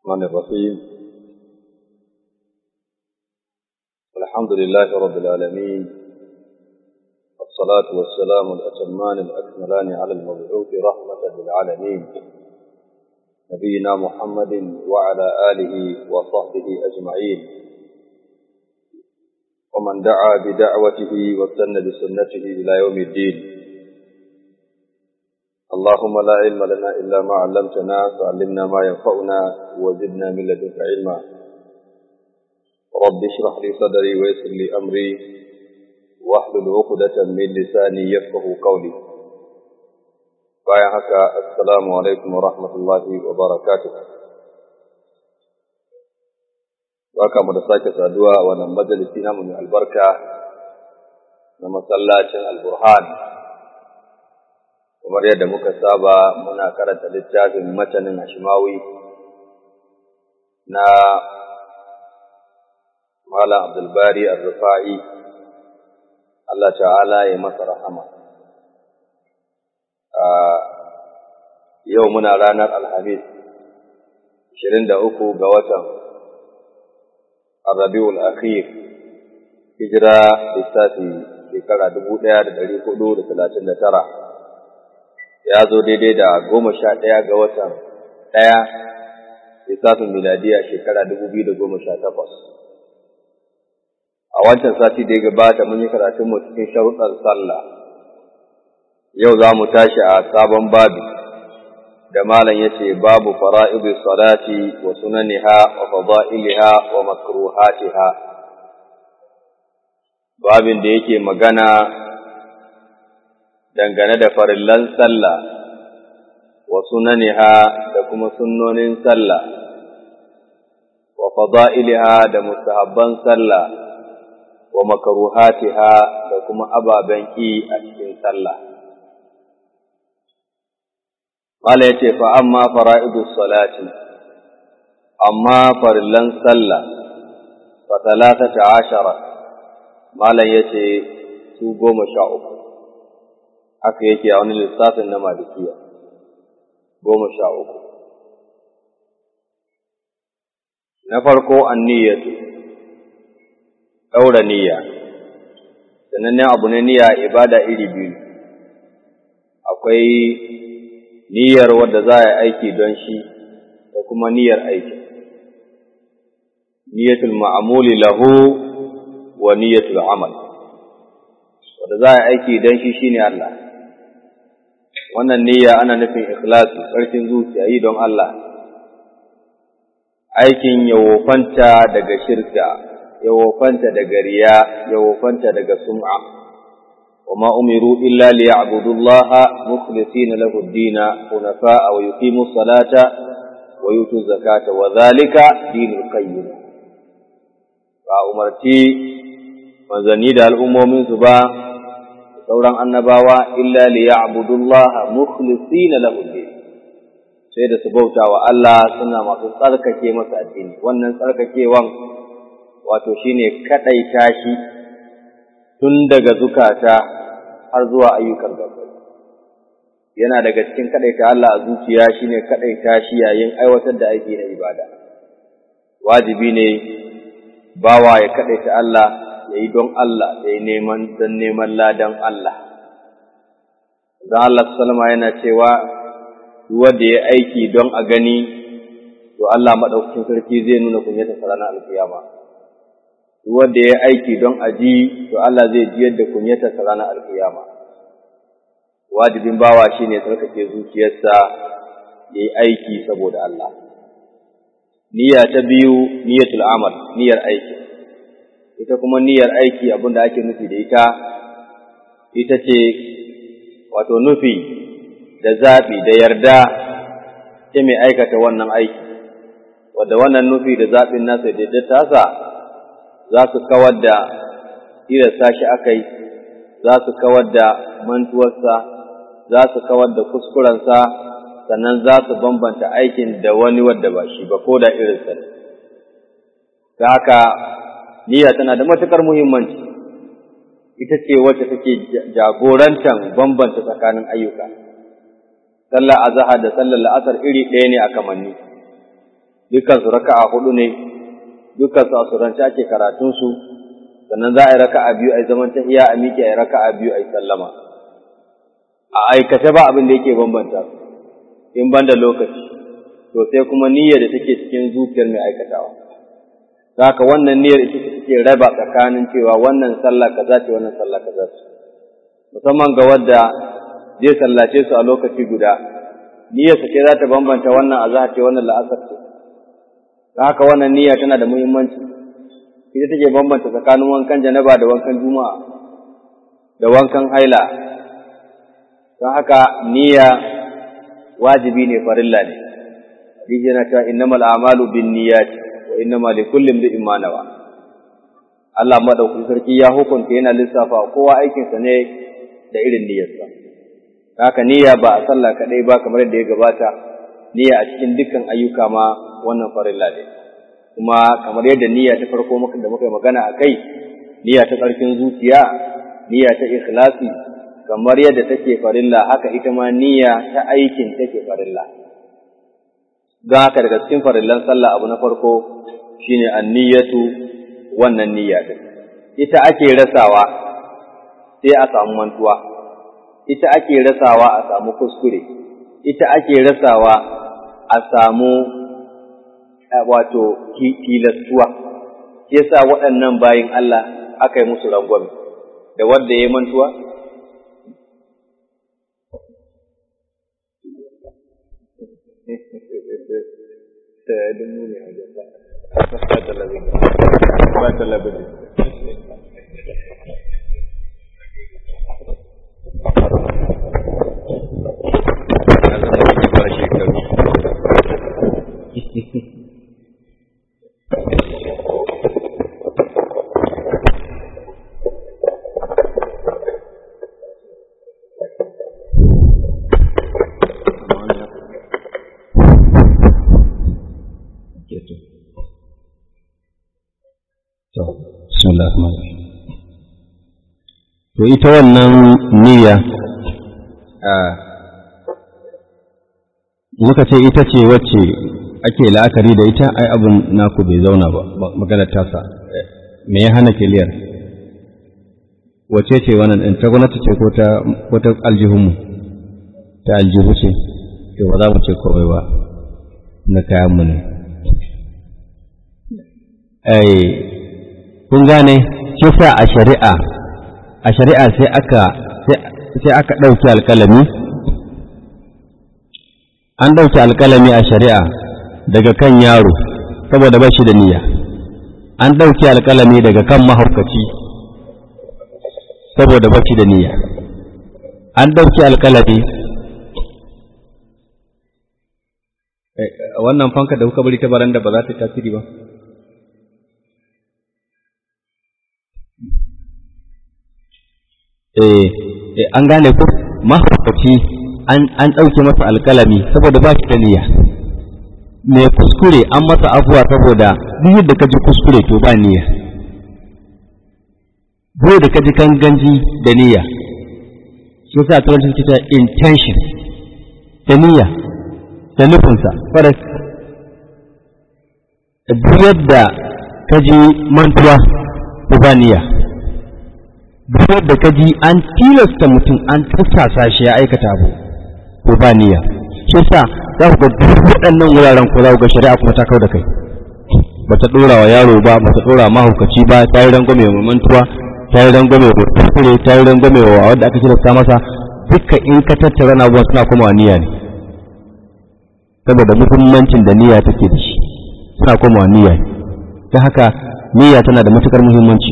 الرحمن الرحيم الحمد لله رب العالمين والصلاة والسلام الأتمان الأكملان على المبعوث رحمة للعالمين نبينا محمد وعلى آله وصحبه أجمعين ومن دعا بدعوته واستنى بسنته إلى يوم الدين اللهم لا علم لنا إلا ما علمتنا فعلمنا ما ينفعنا وزدنا من لدنك علما رب اشرح لي صدري ويسر لي أمري واحلل عقدة من لساني يفقه قولي bayan haka assalamu alaikum wa rahmatullahi wa barakatuh Baka mu da sake saduwa a wannan majalisi namu mai albarka na masallacin alburhan kamar yadda muka saba muna karanta littafin matanin Hashimawi na Malam Abdulbari Ar-Rufa'i Allah ta'ala ya masa rahama yau muna ranar Alhamis 23 ga watan Rabiul Akhir hijira lissafi shekara 1439 ya zo daidai da goma sha ɗaya ga watan ɗaya lissafin miladiya shekara dubu biyu da goma sha takwas. A wancan sati da ya gabata mun yi karatun mu cikin sharuɗar sallah. Yau za mu tashi a sabon babi da malam ya ce babu fara'idu salati wa sunaniha wa fada'iliha wa makruhatiha. Babin da yake magana dangane da farillan sallah wa sunaniha da kuma sunnonin sallah wa fada'iliha da mustahabban sallah wa makaruhatiha da kuma ababen ki a cikin sallah Mala yace fa amma fara'idus salati amma farillan sallah fa talatata ashara Malam yace su goma sha uku haka yake a wani lissafin na malikiya goma sha uku na farko an niyyatu ɗaura niyya sanannen abu na niyya ibada iri biyu akwai niyyar wadda za a yi aiki don shi da kuma niyyar aiki niyyatul ma'amuli lahu wa niyyatul amal wadda za a yi aiki don shi shine Allah wannan niyya ana nufin ikhlasi ƙarfin zuciya yi don Allah aikin ya wofanta daga shirka ya wofanta daga riya ya wofanta daga sum'a وما أمروا إلا ليعبدوا الله مخلصين له الدين حنفاء ويقيموا الصلاة ويؤتوا الزكاة وذلك دين القيم فأمرتي manzanni da al'ummomin su ba sauran annabawa illa li ya'budullaha mukhlisina lahu din sai da su bauta wa Allah suna masu tsarkake masa addini wannan tsarkakewan wato shine kadaita shi tun daga zukata har zuwa ayyukan gaba yana daga cikin kadaita Allah a zuciya shine kadaita shi yayin aiwatar da aiki na ibada wajibi ne bawa ya kadaita Allah ya yi don Allah ya yi neman don neman ladan Allah. Don Allah salama yana cewa wanda ya aiki don a gani, to Allah maɗaukakin sarki zai nuna kunyata ranar alkiyama. Wanda ya aiki don a ji, to Allah zai jiyar da kunyata ranar alkiyama. Wajibin bawa shi ne tsarkake zuciyarsa ya yi aiki saboda Allah. Niyya ta biyu, niyyatul amal, niyyar aiki. ita kuma niyyar aiki abin da ake nufi da ita ita ce wato nufi da zaɓi da yarda ta mai aikata wannan aiki wadda wannan nufi da zaɓin nasa da ya tasa za su kawar da tilasta shi akai za su kawar da mantuwarsa za su kawar da kuskurensa sannan za su bambanta aikin da wani wadda ba shi ba ko da irinsa ne ta haka niyya tana da matuƙar muhimmanci ita ce wacce take jagorantar bambanta tsakanin ayyuka sallar azhar da sallar la'asar iri ɗaya ne a kamanni dukkan su raka'a hudu ne dukkan su asurance ake karatun su sannan za a yi raka'a biyu a zaman tahiya a miƙe a yi raka'a biyu a yi sallama a aikace ba abin da yake bambanta su in banda lokaci to sai kuma niyyar da take cikin zuciyar mai aikatawa haka wannan niyyar ita ce take raba tsakanin cewa wannan sallah kaza ce wannan sallah kaza ce musamman ga wadda zai sallace su a lokaci guda niyyar ce za ta bambanta wannan azhar ce wannan la'asar ce haka wannan niyya tana da muhimmanci ita take bambanta tsakanin wankan janaba da wankan juma'a da wankan haila don haka niyya wajibi ne farilla ne hadisi yana cewa innamal a'malu binniyati wa innama likulli imrin ma nawa Allah madaukakin sarki ya hukunta yana lissafa kowa aikinsa ne da irin niyyarsa haka niyya ba a sallah kadai ba kamar yadda ya gabata niyya a cikin dukkan ayyuka ma wannan farilla ne kuma kamar yadda niyya ta farko muka da muka yi magana a kai niyya ta ƙarfin zuciya niyya ta ikhlasi kamar yadda take farilla haka ita ma niyya ta aikin take farilla don haka daga cikin farillan sallah abu na farko shine anniyatu wannan niyya din ita ake rasawa sai a samu mantuwa ita ake rasawa a samu kuskure ita ake rasawa a samu wato tilastuwa shi yasa waɗannan bayin Allah aka yi musu rangwame da wanda ya mantuwa to ita wannan niyya muka ce ita ce wacce ake la'akari da ita ai abin naku bai zauna ba maganar tasa me ya hana kiliyar wace ce wannan ɗin ta gwamnati ce ko ta ko ta aljihunmu ta aljihu ce to ba za mu ce kawai ba na kayanmu ne ai kun gane kisa a shari'a a shari'a sai aka sai aka ɗauki alƙalami an ɗauki alƙalami a shari'a daga kan yaro saboda ba shi da niyya an ɗauki alƙalami daga kan mahaukaci saboda ba shi da niyya an ɗauki alƙalami wannan fanka da kuka bari ta baranda ba za ta tasiri ba eh an gane ko mahaukaci an ɗauke masa alƙalami saboda ba shi da niyya mai kuskure an masa afuwa saboda duk yadda ka ji kuskure to ba niyya duk da ka ji ganganji da niyya shi sa turanci suke ta intention da niyya da nufinsa faras duk yadda ka ji mantuwa to ba niyya duk yadda ka ji an tilasta mutum an tattasa shi ya aikata abu ko ba niyya shi sa za ku ga duk waɗannan wuraren ko za ku ga shari'a kuma ta kau da kai ba ta ɗora wa yaro ba ba ta ɗora mahaukaci ba ta yi rangwame wa mantuwa ta yi rangwame wa kuskure ta yi rangwame wa wanda aka tilasta masa dukkan in ka tattara na abubuwan suna komawa niyya ne saboda muhimmancin da niyya take da shi suna komawa niyya ne ta haka niyya tana da matukar muhimmanci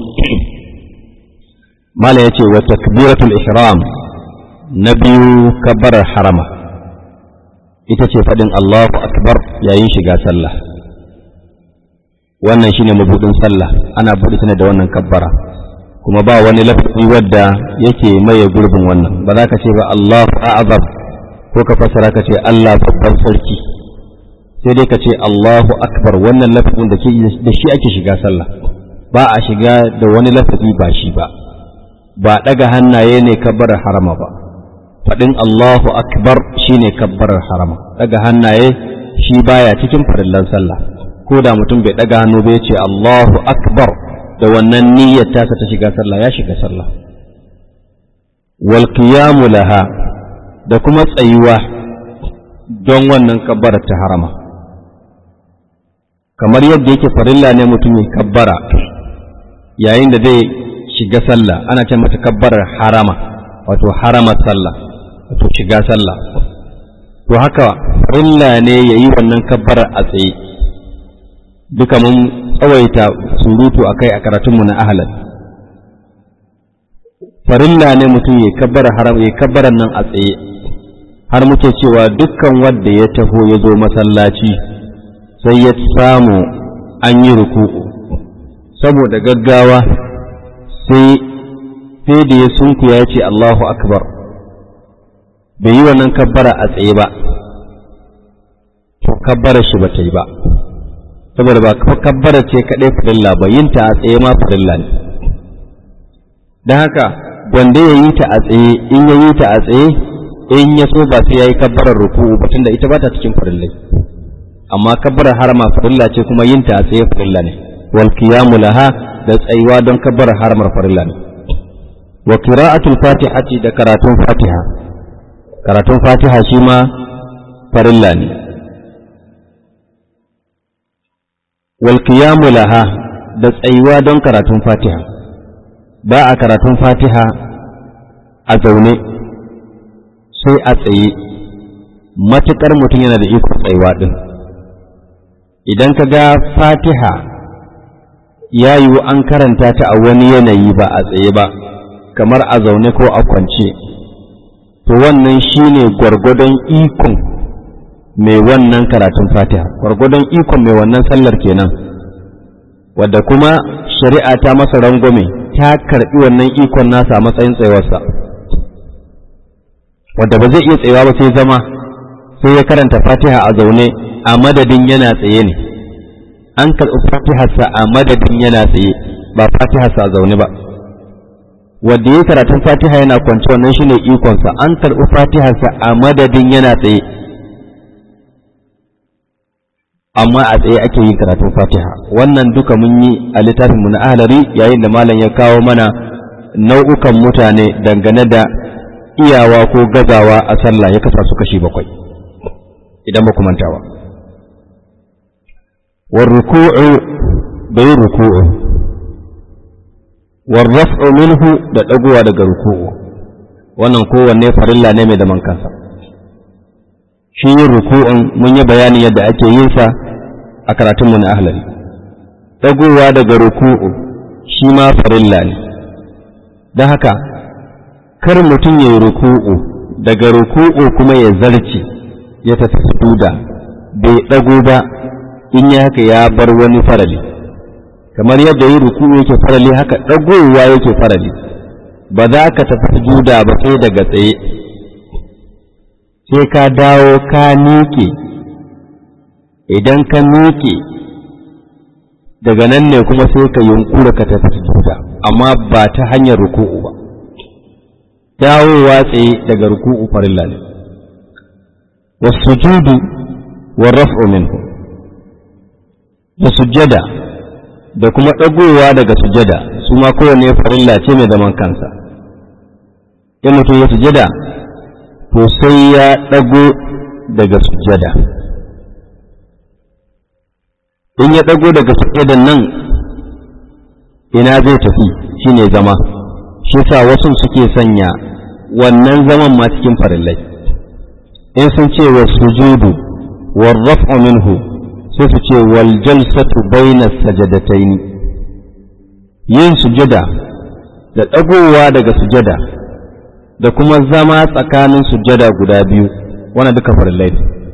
mala ya ce wa takbiratul ihram na biyu kabbarar harama ita ce faɗin Allahu akbar yayin shiga sallah wannan shine mabudin sallah ana buɗe ta da wannan kabbara kuma ba wani lafazi wadda yake maye gurbin wannan ba za ka ce ba Allahu a'zam ko ka fasara ka ce Allah babban sarki sai dai ka ce Allahu akbar wannan lafazin da da shi ake shiga sallah ba a shiga da wani lafazi ba shi ba ba ɗaga hannaye ne kabbarar harama ba faɗin Allahu akbar shine kabbarar harama ɗaga hannaye shi baya cikin farillan sallah ko da mutum bai ɗaga hannu bai ce Allahu akbar da wannan niyyar tasa ta shiga sallah ya shiga sallah wal qiyamu laha da kuma tsayuwa don wannan kabbara ta harama kamar yadda yake farilla ne mutum ya kabbara yayin da zai shiga sallah ana ce mata kabbarar harama wato haramar sallah wato shiga sallah to haka farilla ne ya yi wannan kabbarar a tsaye duka mun tsawaita surutu a kai a karatunmu na ahalar farilla ne mutum ya kabbara haram ya kabbara nan a tsaye har muke cewa dukkan wanda ya taho ya zo masallaci sai ya samu an yi ruku'u saboda gaggawa sai sai da ya sunku ya ce Allahu akbar bai yi wannan kabbara a tsaye ba to kabbara shi ba ta yi ba saboda ba kabbara ce kaɗai farilla ba yin ta a tsaye ma farilla ne don haka wanda ya yi ta a tsaye in ya yi ta a tsaye in ya so ba sai ya yi kabbarar ruku'u ba tunda ita ba ta cikin farillai amma kabbarar harama farilla ce kuma yin ta a tsaye farilla ne wal qiyamu laha da tsayuwa don kabbarar haramar farilla ne wa qira'atul fatihati da karatun fatiha karatun fatiha shi ma farilla ne wal qiyamu laha da tsayuwa don karatun fatiha ba a karatun fatiha a zaune sai a tsaye matuƙar mutum yana da iko tsayuwa ɗin idan ka ga fatiha ya yiwu an karanta ta a wani yanayi ba a tsaye ba kamar a zaune ko a kwance to wannan shine gwargwadon ikon mai wannan karatun fatiha gwargwadon ikon mai wannan sallar kenan wadda kuma shari'a ta masa rangwame ta karɓi wannan ikon nasa a matsayin tsayuwarsa wadda ba zai iya tsayawa ba sai zama sai ya karanta fatiha a zaune a madadin yana tsaye ne an karɓi fatiharsa a madadin yana tsaye ba fatiharsa a zaune ba wadda ya karatun fatiha yana kwance wannan shine ikonsa an karɓi fatiharsa a madadin yana tsaye amma a tsaye ake yin karatun fatiha wannan duka mun yi a littafinmu na ahlari yayin da malam ya kawo mana nau'ukan mutane dangane da iyawa ko gazawa a sallah ya kasa su kashi bakwai idan ba ku mantawa war ruku'u da yin ruku'u war raf'u minhu da dagowa daga ruku'u wannan kowanne farilla ne mai zaman kansa shi yin ruku'un mun yi bayanin yadda ake yin sa a karatunmu na ahlari dagowa daga ruku'u shi ma farilla ne don haka kar mutum ya yi ruku'u daga ruku'u kuma ya zarce ya tafi sujuda bai ɗago ba in ya haka ya bar wani farali kamar yadda yi ruku'u yake farali haka ɗagowa yake farali ba za ka tafi sujuda ba sai daga tsaye sai ka dawo ka miƙe idan ka miƙe daga nan ne kuma sai ka yunkura ka tafi sujuda amma ba ta hanyar ruku'u ba dawowa tsaye daga ruku'u farilla ne wasujudu wa raf'u minhu da sujjada da kuma ɗagowa daga sujjada su ma kowane farilla ce mai zaman kansa in mutum ya sujjada to sai ya ɗago daga sujjada in ya ɗago daga sujjadan nan ina zai tafi shine zama shi sa wasu suke sanya wannan zaman ma cikin farillai in sun ce wa sujudu wal raf'u minhu sai su ce wal jalsatu baina sajadatayn yin sujada da dagowa daga sujada da kuma zama tsakanin sujada guda biyu wannan duka farillai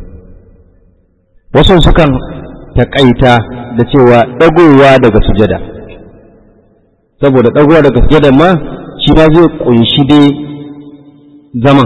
wasu sukan taƙaita da cewa dagowa daga sujada saboda dagowa daga sujada ma shi ma zai kunshi dai zaman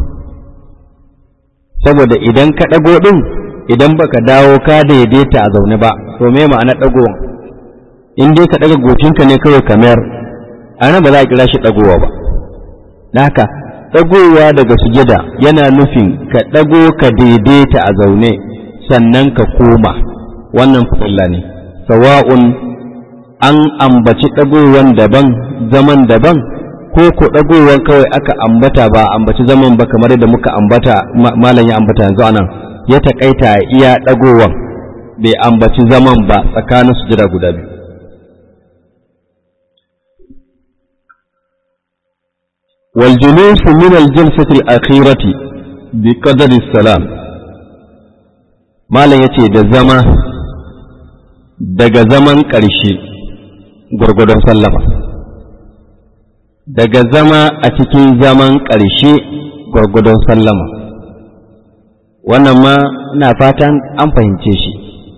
saboda idan ka ɗago ɗin idan baka dawo ka daidaita a zaune ba to me ma'ana ɗagowa in dai ka ɗaga gocinka ne kawai kamar a nan ba za a kira shi ɗagowa ba da haka ɗagowa daga sujada yana nufin ka ɗago ka daidaita a zaune sannan ka koma wannan farilla ne sawa'un an ambaci ɗagowan daban zaman daban ko ko ɗagowan kawai aka ambata ba ambaci zaman ba kamar da muka ambata malam ya ambata yanzu anan ya taƙaita iya ɗagowan bai ambaci zaman ba tsakanin sujada guda biyu والجلوس من الجلسة الأخيرة بقدر السلام ما لا يتي da zama daga zaman ƙarshe gwargwadon sallama daga zama a cikin zaman ƙarshe gwargwadon sallama wannan ma ina fatan an fahimce shi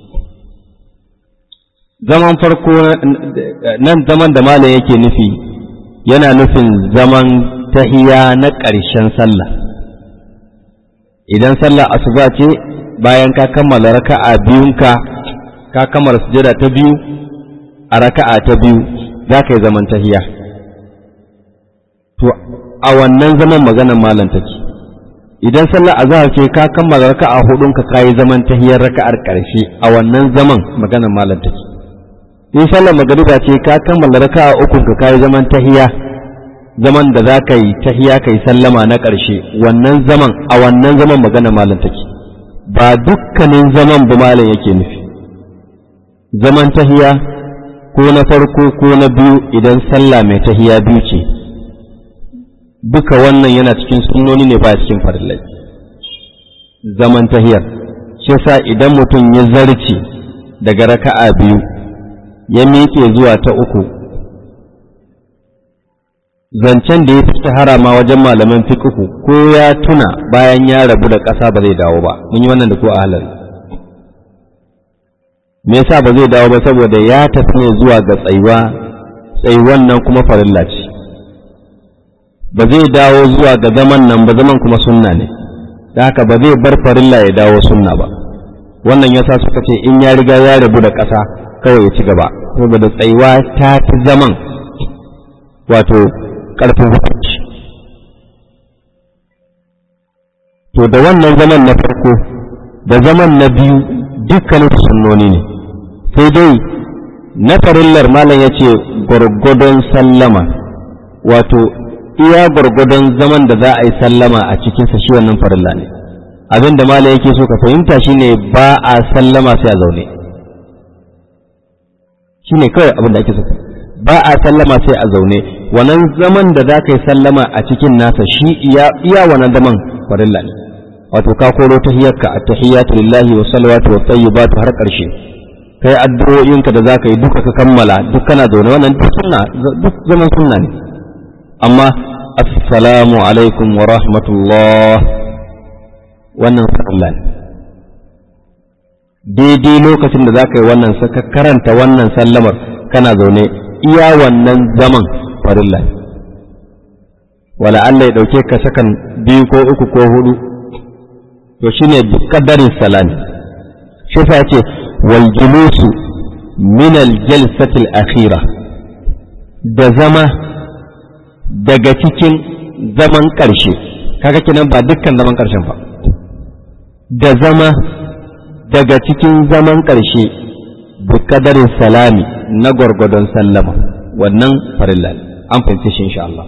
zaman farko nan zaman da malam yake nufi yana nufin zaman tahiya na ƙarshen sallah idan sallah asuba ce bayan ka kammala raka'a biyunka ka kammala sujada ta biyu a raka'a ta biyu za ka yi zaman tahiya to a wannan zaman maganar malam take idan sallah azhar ce ka kammala raka'a hudunka ka yi zaman tahiyar raka'ar ƙarshe a wannan zaman maganar malam take in sallar magariba ce ka kammala raka'a ukunka ka yi zaman tahiya zaman da za ka yi tahiya ka yi sallama na ƙarshe wannan zaman a wannan zaman magana malam take ba dukkanin zaman bu malam yake nufi zaman tahiya ko na farko ko na biyu idan sallah mai tahiya biyu ce duka wannan yana cikin sunnoni ne ba cikin farillai zaman tahiyar shi sa idan mutum ya zarce daga raka'a biyu ya miƙe zuwa ta uku zancen da ya fi shahara ma wajen malaman fiqhu ko ya tuna bayan ya rabu da ƙasa ba zai dawo ba mun yi wannan da ko a halari me yasa ba zai dawo ba saboda ya tafi ne zuwa ga tsayuwa tsayuwan nan kuma farilla ce ba zai dawo zuwa ga zaman nan ba zaman kuma sunna ne da haka ba zai bar farilla ya dawo sunna ba wannan yasa suka ce in ya riga ya rabu da ƙasa kawai ya ci gaba saboda tsayuwa ta fi zaman wato ƙarfin hukunci to da wannan zaman na farko da zaman na biyu dukkanin sunnoni ne sai dai na farillar malam ya ce gwargwadon sallama wato iya gwargwadon zaman da za a yi sallama a cikinsa shi wannan farilla ne abin da malam yake so ka fahimta shine ba a sallama sai a zaune shine kawai abin da ake so ba a sallama sai a zaune wannan zaman da za ka yi sallama a cikin nasa shi iya iya wannan zaman farilla ne wato ka koro tahiyyarka a tahiyyatu lillahi wa salawatu wa tayyibatu har karshe kai addu'o'inka da za ka yi duka ka kammala duk kana zaune wannan duk sunna duk zaman sunna ne amma assalamu alaikum wa rahmatullah wannan farilla ne daidai lokacin da za ka yi wannan ka karanta wannan sallamar kana zaune iya wannan zaman farilla ne wala Allah ya ɗauke ka sakan biyu ko uku ko hudu to shine bi qadarin salami shi fa yace wal julusu min al jalsati al akhira da zama daga cikin zaman ƙarshe kaga kenan ba dukkan zaman ƙarshen ba da zama daga cikin zaman ƙarshe bi qadarin salami na gwargwadon sallama wannan farilla an fahimci shi insha Allah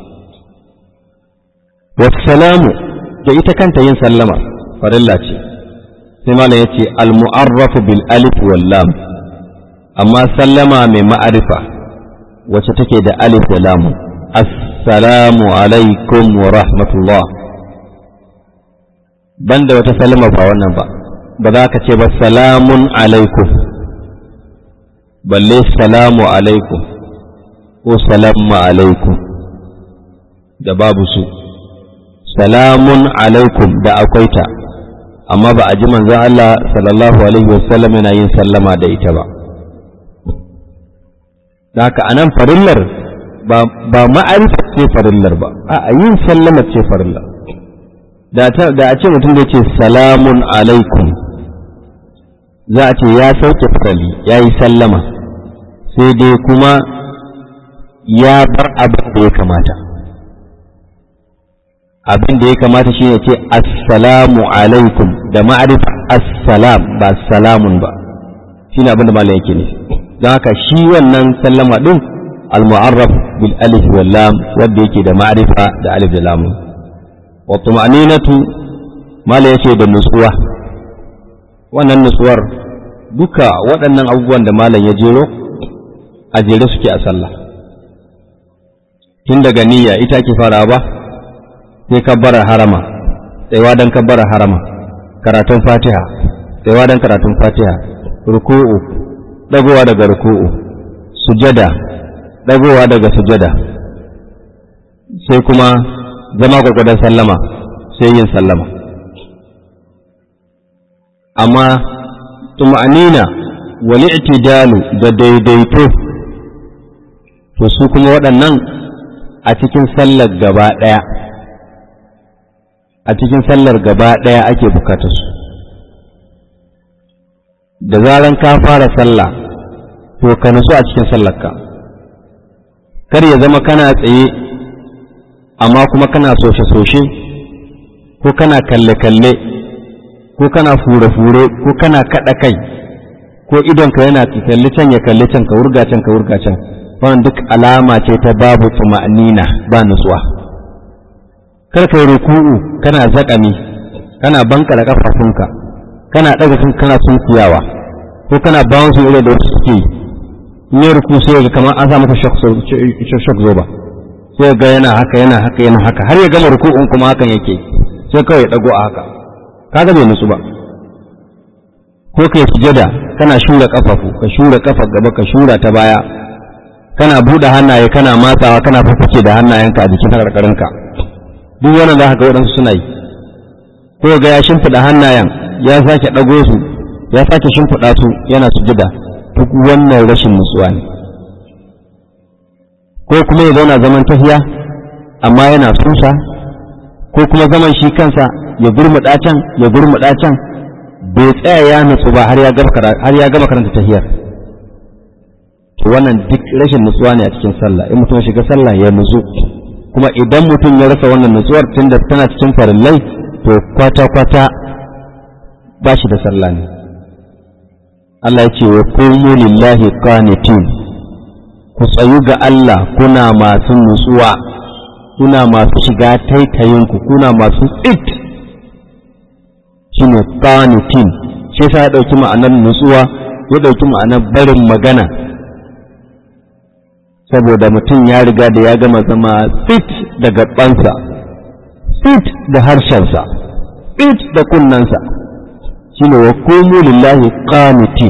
wassalamu da ita kanta yin sallama farilla ce sai malam yace al mu'arrafu bil alif wal lam amma sallama mai ma'arifa wacce take da alif da lam assalamu alaikum wa rahmatullah banda wata sallama ba wannan ba ba za ka ce ba salamun alaikum balle salamu alaikum ko salamu alaikum da babu su salamun alaikum da akwai ta amma ba a ji manzon Allah sallallahu alaihi wasallam yana yin sallama da ita ba da haka anan farillar ba ba ma'arifa ce farillar ba a yin sallama ce farillar da a ce mutum da ce salamun alaikum za a ce ya sauke farali ya yi sallama sai dai kuma ya bar abin da ya kamata abin da ya kamata shi ne ce assalamu alaikum da ma'arifa assalam ba salamun ba shine abin da malam yake ne don haka shi wannan sallama din al-mu'arraf bil alif wal lam wanda yake da ma'rifa da alif da lam wa tuma'ninatu malam yace da nutsuwa wannan nutsuwar duka waɗannan abubuwan da malam ya jero a jere suke a sallah tun daga niyya ita ake fara ba sai kabbara harama tsayawa don kabbara harama karatun fatiha tsayawa don karatun fatiha ruku'u dagowa daga ruku'u sujada dagowa daga sujada sai kuma zama gwargwadon sallama sai yin sallama amma tuma'anina wal i'tidalu da daidaito to su kuma waɗannan a cikin sallar gaba ɗaya a cikin sallar gaba ɗaya ake bukatar su da zaran ka fara sallah to ka nutsu a cikin sallarka kar ya zama kana tsaye amma kuma kana soshe-soshe ko kana kalle-kalle ko kana fure-fure ko kana kaɗa kai ko idonka yana kalli can ya kalli can ka wurga can ka wurga can wannan duk alama ce ta babu tuma'nina ba nutsuwa kar ka yi ruku'u kana zaƙami kana bankara ƙafafunka kana ɗaga kan kana sunkuyawa ko kana bawan su irin da wasu suke yi in yi ruku sai ga kamar an sa maka shock zoba sai ga yana haka yana haka yana haka har ya gama ruku'un kuma hakan yake sai kawai ya ɗago a haka kaga bai nutsu ba ko kai sujada kana shura kafafu ka shura kafar gaba ka shura ta baya kana buɗe hannaye kana matsawa kana fafuke da hannayenka a jikin karkarinka duk wannan za ka ga waɗansu suna yi ko ga ya shimfiɗa hannayen ya sake ɗago su ya sake shimfiɗa su yana sujada duk wannan rashin nutsuwa ne ko kuma ya zauna zaman tafiya amma yana susa ko kuma zaman shi kansa ya gurmuɗa can ya gurmuɗa can bai tsaya ya nutsu ba har ya gama karanta tahiyar to wannan duk rashin nutsuwa ne a cikin sallah in mutum shiga sallah ya nutsu kuma idan mutum ya rasa wannan nutsuwar tunda tana cikin farillai to kwata-kwata ba shi da sallah ne Allah ya ce wa qumu lillahi qanitin ku tsayu ga Allah kuna masu nutsuwa kuna masu shiga taitayinku kuna masu tsit shine qanitin shi yasa ya dauki ma'anar nutsuwa ya dauki ma'anar barin magana saboda mutum ya riga da ya gama zama tsit da gabansa tsit da harshensa tsit da kunnansa shine wa qumu lillahi qanitin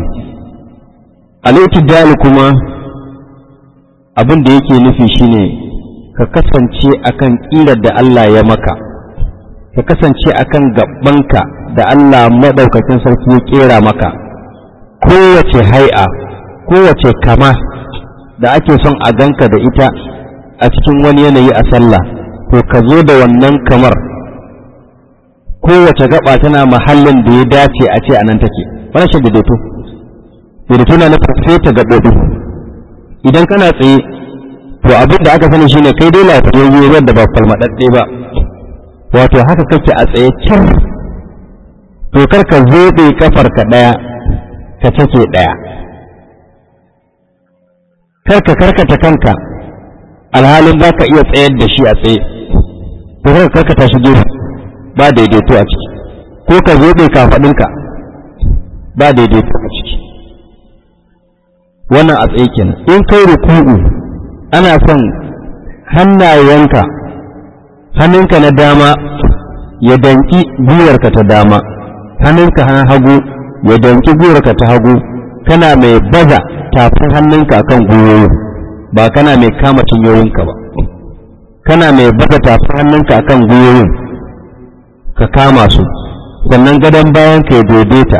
al kuma abin da yake nufi shine ka kasance akan ƙirar da Allah ya maka ka kasance akan gabanka da Allah maɗaukakin sarki ya ƙera maka kowace hai'a kowace kama da ake son a ganka da ita a cikin wani yanayi a sallah to ka zo da wannan kamar kowace gaba tana mahallin da ya dace a ce a nan take wannan shi daidaito daidaito na nufin sai ta gaɓoɓi idan kana tsaye to abin da aka sani shine kai dai lafiyayye wanda ba falmadadde ba wato haka kake a tsaye can to kar ka zobe kafar ka daya ka take daya kar ka karkata kanka alhalin za ka iya tsayar da shi a tsaye to kar ka karkata shi gefe ba daidaito a ciki ko ka zobe kafaɗinka ba daidaito a ciki wannan a tsaye kenan in kai ruku'u ana son hannayenka hannunka na dama ya danki gwiwarka ta dama hannunka na hagu ya danki gwiwarka ta hagu kana mai baza tafin hannunka kan gwiwoyin ba kana mai kama cinyoyinka ba kana mai baza tafin hannunka kan gwiwoyin ka kama su sannan gadon bayan ka ya daidaita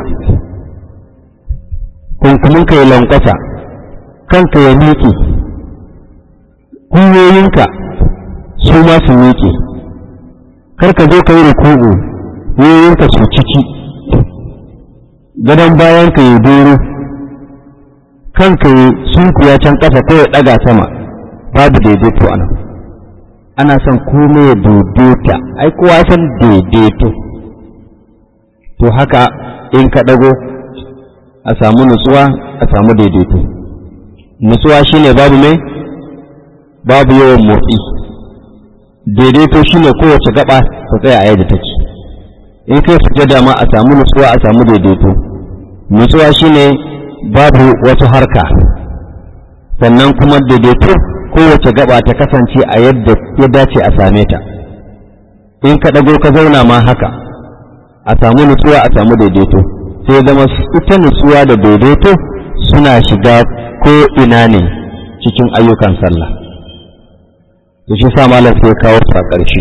kunkuminka ya lankwasa kanka ya miƙe gwiwoyinka su ma su miƙe kar ka zo ka yi ruku'u gwiwoyinka su ciki gadon bayan ka yi doro kanka yi sunkuya can ƙasa ko ya ɗaga sama babu daidaito a nan ana son komai ya daidaita ai kowa san daidaito to haka in ka ɗago a samu nutsuwa a samu daidaito nutsuwa shine babu mai babu yawan motsi daidaito shine kowace gaba ta tsaya a yadda take in kai sujada ma a samu nutsuwa a samu daidaito nutsuwa shine babu wata harka sannan kuma daidaito kowace gaba ta kasance a yadda ya dace a same ta in ka ɗago ka zauna ma haka a samu nutsuwa a samu daidaito sai zama ita nutsuwa da daidaito suna shiga ko ina ne cikin ayyukan sallah to shi sa malam sai kawo su a ƙarshe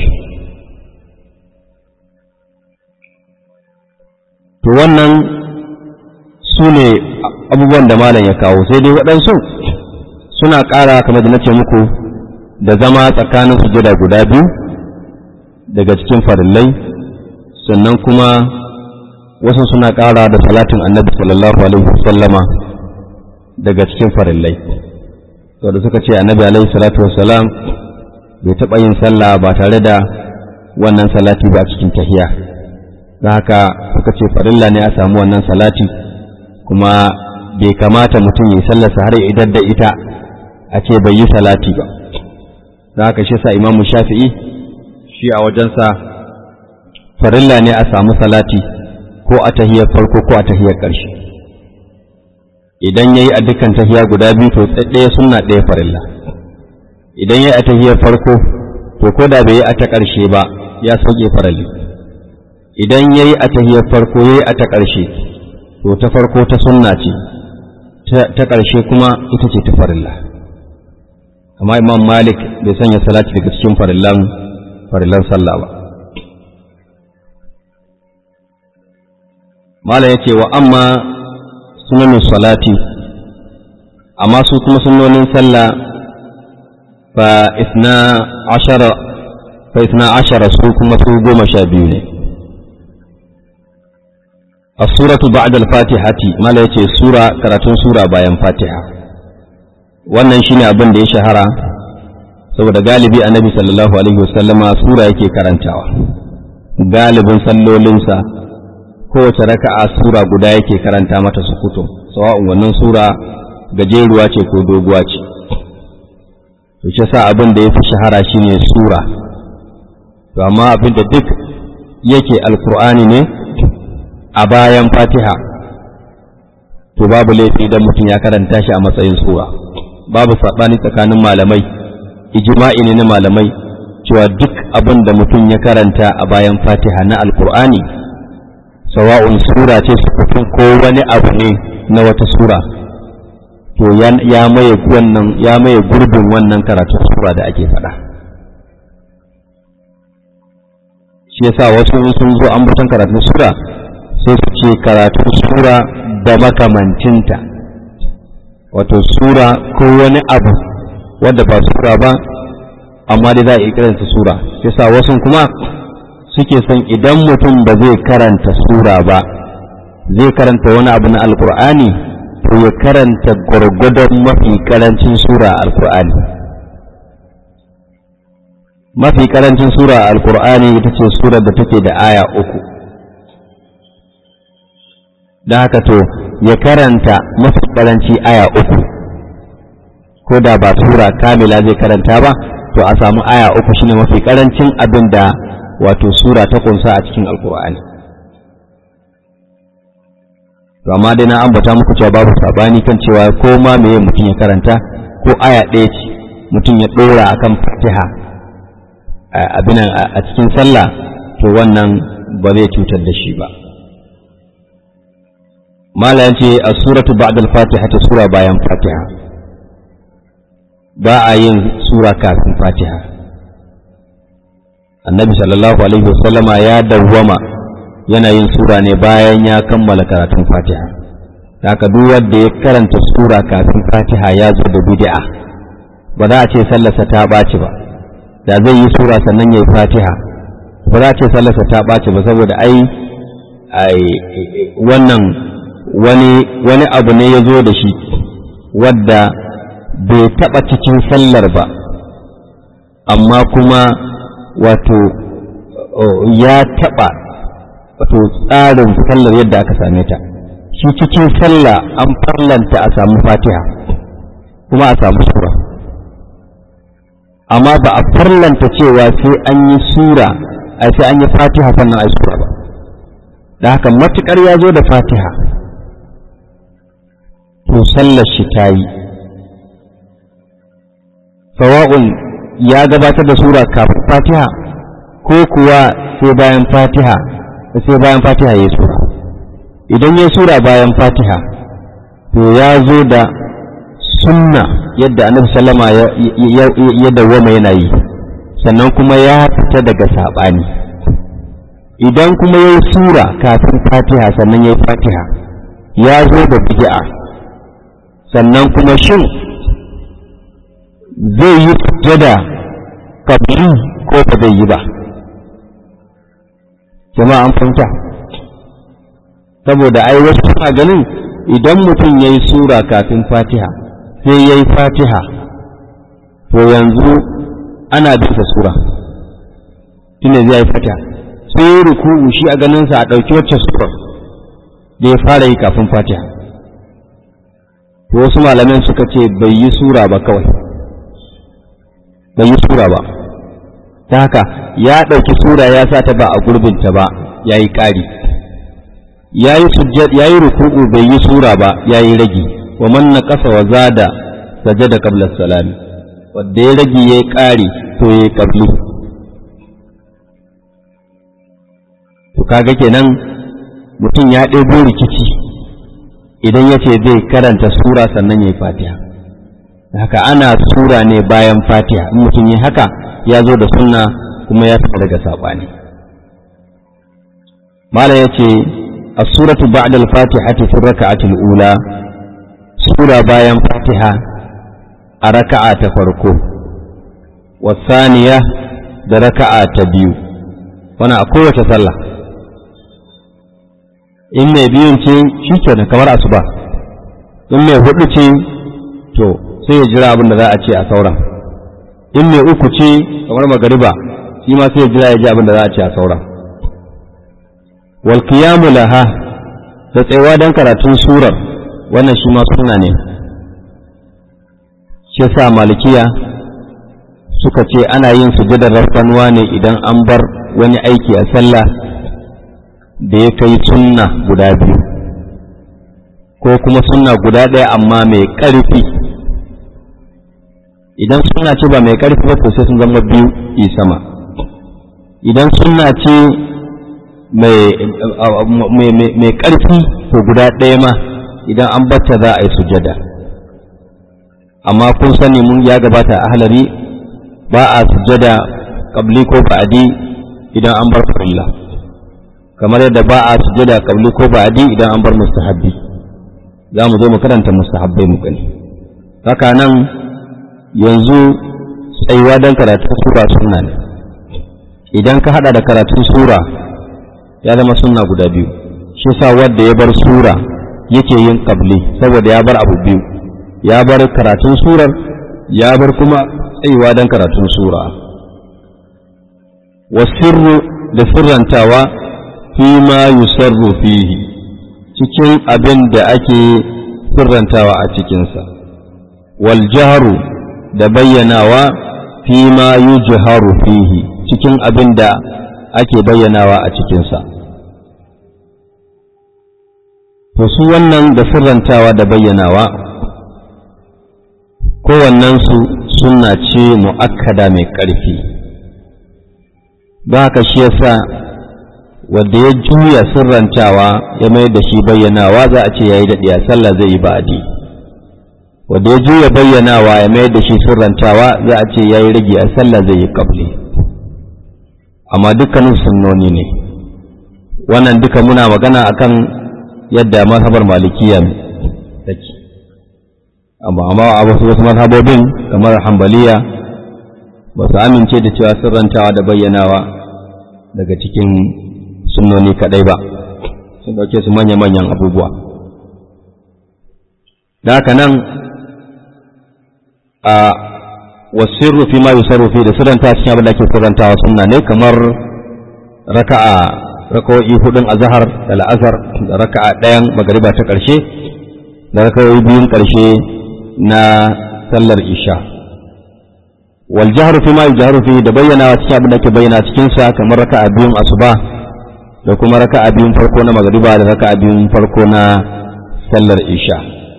to wannan su ne abubuwan da malam ya kawo sai dai waɗansu suna ƙara kamar da na ce muku da zama tsakanin sujada guda biyu daga cikin farillai sannan kuma wasu suna ƙara da salatin annabi sallallahu alaihi wasallama daga cikin farillai to da suka ce annabi alaihi salatu wassalam bai taɓa yin sallah ba tare da wannan salati ba a cikin tahiya da haka suka ce farilla ne a samu wannan salati kuma bai kamata mutum ya sallarsa har idan da ita a ce bai yi salati ba da haka shi sa imamu shafi'i shi a wajensa farilla ne a samu salati ko a tahiyar farko ko a tahiyar ƙarshe idan ya yi a dukkan tahiya guda biyu to ɗaya sunna ɗaya farilla idan ya yi a tahiyar farko to ko da bai yi a ta ƙarshe ba ya sauke farali idan ya yi a tahiyar farko ya yi a ta ƙarshe to ta farko ta sunna ce ta ƙarshe kuma ita ce ta farilla amma imam malik bai sanya salati daga cikin farillan farillan sallah ba malam ya ce wa amma sunanin salati amma su kuma sunonin sallah fa isna ashara fa isna ashara su kuma su goma sha biyu ne as-suratu ba'da al-fatihati mala yace sura karatun sura bayan fatiha wannan shine abin da ya shahara saboda galibi annabi sallallahu alaihi wasallama sura yake karantawa galibin sallolinsa kowace raka'a sura guda yake karanta mata su fito sawa'un wannan sura gajeruwa ce ko doguwa ce to shi sa abin da ya fi shahara shine sura to amma abin da duk yake alkur'ani ne a bayan fatiha to babu laifi idan mutum ya karanta shi a matsayin sura babu saɓani tsakanin malamai ijma'i ne na malamai cewa duk abin da mutum ya karanta a bayan fatiha na alkur'ani sawa'un sura ce sukutun ko wani abu ne na wata sura to ya maye wannan ya maye gurbin wannan karatun sura da ake faɗa shi yasa wasu sun zo an butan karatun sura sai su ce karatun sura da makamancinta wato sura ko wani abu wanda ba sura ba amma dai za a yi kiransa sura sai sa wasu kuma suke son idan mutum ba zai karanta sura ba zai karanta wani abu na alkur'ani to ya karanta gwargwadon mafi karancin sura alkur'ani mafi karancin sura alkur'ani ita ce surar da take da aya uku da haka to ya karanta mafi karanci aya uku ko da ba sura kamila zai karanta ba to a samu aya uku shine mafi karancin abin da wato sura ta kunsa a cikin alkur'ani to amma dai na ambata muku cewa babu sabani kan cewa ko ma meye mutum ya karanta ko aya ɗaya ce mutum ya ɗora akan fatiha abin a cikin sallah to wannan ba zai cutar da shi ba mala ya ce a suratu ba'da al-fatiha ta sura bayan fatiha ba a yin sura kafin fatiha annabi sallallahu alaihi wasallama ya dawwama yana yin sura ne bayan ya kammala karatun fatiha haka duk wanda ya karanta sura kafin fatiha ya zo da bid'a ba za a ce sallarsa ta ɓaci ba da zai yi sura sannan ya yi fatiha ba za a ce sallarsa ta ɓaci ba saboda ai wannan wani wani abu ne ya zo da shi wadda bai taɓa cikin sallar ba amma kuma wato ya taɓa wato tsarin sallar yadda aka same ta shi cikin sallah an farlanta a samu fatiha kuma a samu sura amma ba a farlanta cewa sai an yi sura a sai an yi fatiha sannan a yi sura ba da haka matukar ya zo da fatiha to sallar shi ta yi sawa'un ya gabatar da sura kafin fatiha ko kuwa sai bayan fatiha sai bayan fatiha ya yi sura idan ya sura bayan fatiha to ya zo da sunna yadda annabi sallama ya dawwama yana yi sannan kuma ya fita daga saɓani idan kuma ya yi sura kafin fatiha sannan ya yi fatiha ya zo da bid'a sannan kuma shin zai yi sujjada kabli ko ba zai yi ba jama'a an fahimta saboda ai wasu suna ganin idan mutum ya yi sura kafin fatiha sai ya yi fatiha to yanzu ana bisa sura tunda zai yi fatiha sai ya ruku'u shi a ganinsa a ɗauki wacce sura da ya fara yi kafin fatiha to wasu malaman suka ce bai yi sura ba kawai bai yi sura ba ta haka ya ɗauki sura ya sa ta ba a gurbinta ba ya yi ƙari ya yi sujjad ya yi ruku'u bai yi sura ba ya yi ragi wa man naqasa wa zada sajada qabla salami wanda ya ragi ya yi ƙari to ya yi qabli to kaga kenan mutum ya ɗebo rikici idan ya ce zai karanta sura sannan ya yi fatiha haka ana sura ne bayan fatiha in mutum yi haka ya zo da sunna kuma ya fita daga saɓani malam ya ce as-suratu ba'da al-fatihati fi raka'ati al-ula sura bayan fatiha a raka'a ta farko wasaniya da raka'a ta biyu wannan a kowace sallah in mai biyun ce shi kenan kamar asuba in mai hudu ce to sai ya jira abin da za a ce a sauran in mai uku ce kamar magariba shi ma sai ya jira ya ji abin da za a ce a sauran wal qiyamu laha da tsayawa dan karatun surar wannan shi ma sunna ne shi sa malikiya suka ce ana yin sujudar rafkanuwa ne idan an bar wani aiki a sallah da ya kai sunna guda biyu ko kuma sunna guda ɗaya amma mai ƙarfi idan sunna ce ba mai ƙarfi ba to sai sun zama biyu yi sama idan sunna ce mai ƙarfi to guda ɗaya ma idan an bata za a yi sujada amma kun sani mun ya gabata a halari ba a sujada ƙabli ko ba'adi idan an bar farilla kamar yadda ba a sujada ƙabli ko ba'adi idan an bar mustahabbi za mu zo mu karanta mustahabbai mu gani haka nan yanzu tsayuwa don karatun sura sunna ne idan ka hada da karatun sura ya zama sunna guda biyu shi sa wanda ya bar sura yake yin qabli saboda ya bar abu biyu ya bar karatun surar ya bar kuma tsayuwa don karatun sura wasirru da sirrantawa fi ma yusarru fihi cikin abin da ake sirrantawa a cikinsa wal jaharu da bayyanawa fi ma yujharu fihi cikin abin da ake bayyanawa a cikinsa to su wannan da sirrantawa da bayyanawa kowannensu sunna ce mu'akkada mai ƙarfi ba haka shi yasa wanda ya juya sirrantawa ya mai da shi bayyanawa za a ce ya yi daɗi a sallah zai yi ba'adi wanda ya juya bayyanawa ya mai da shi sirrantawa za a ce ya yi rage a sallah zai yi ƙabli amma dukkanin sunnoni ne wannan duka muna magana akan yadda mazhabar malikiya take amma amma a wasu wasu mazhabobin kamar hambaliya ba su amince da cewa sirrantawa da bayyanawa daga cikin sunnoni kadai ba sun dauke su manya-manyan abubuwa da haka nan a wasirru fi ma yusarru fi da sirranta cikin abin da ake sirrantawa sunna ne kamar raka'a rakawoyi hudun azhar da la'asar da raka'a ɗayan magariba ta ƙarshe da rakawoyi biyun ƙarshe na sallar isha wal jahru fi ma yujharu fi da bayyana cikin abin da ke bayyana cikin sa kamar raka'a biyun asuba da kuma raka'a biyun farko na magariba da raka'a biyun farko na sallar isha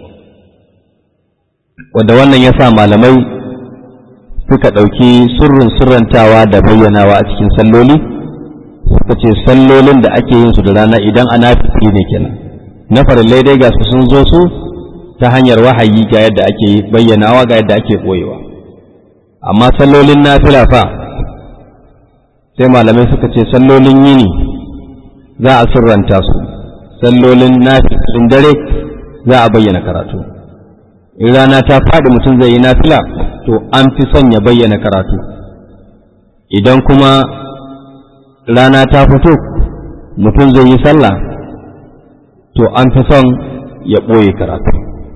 wanda wannan ya sa malamai suka ɗauki surrin surrantawa da bayyanawa a cikin salloli suka ce sallolin da ake yin su da rana idan ana fitri ne kenan na farillai dai ga su sun zo su ta hanyar wahayi ga yadda ake bayyanawa ga yadda ake ɓoyewa amma sallolin nafila fa sai malamai suka ce sallolin yini za a surranta su sallolin nafilin dare za a bayyana karatu in rana ta faɗi mutum zai yi nafila to an fi son ya bayyana karatu idan kuma rana ta fito mutum zai yi sallah to an fi son ya ɓoye karatu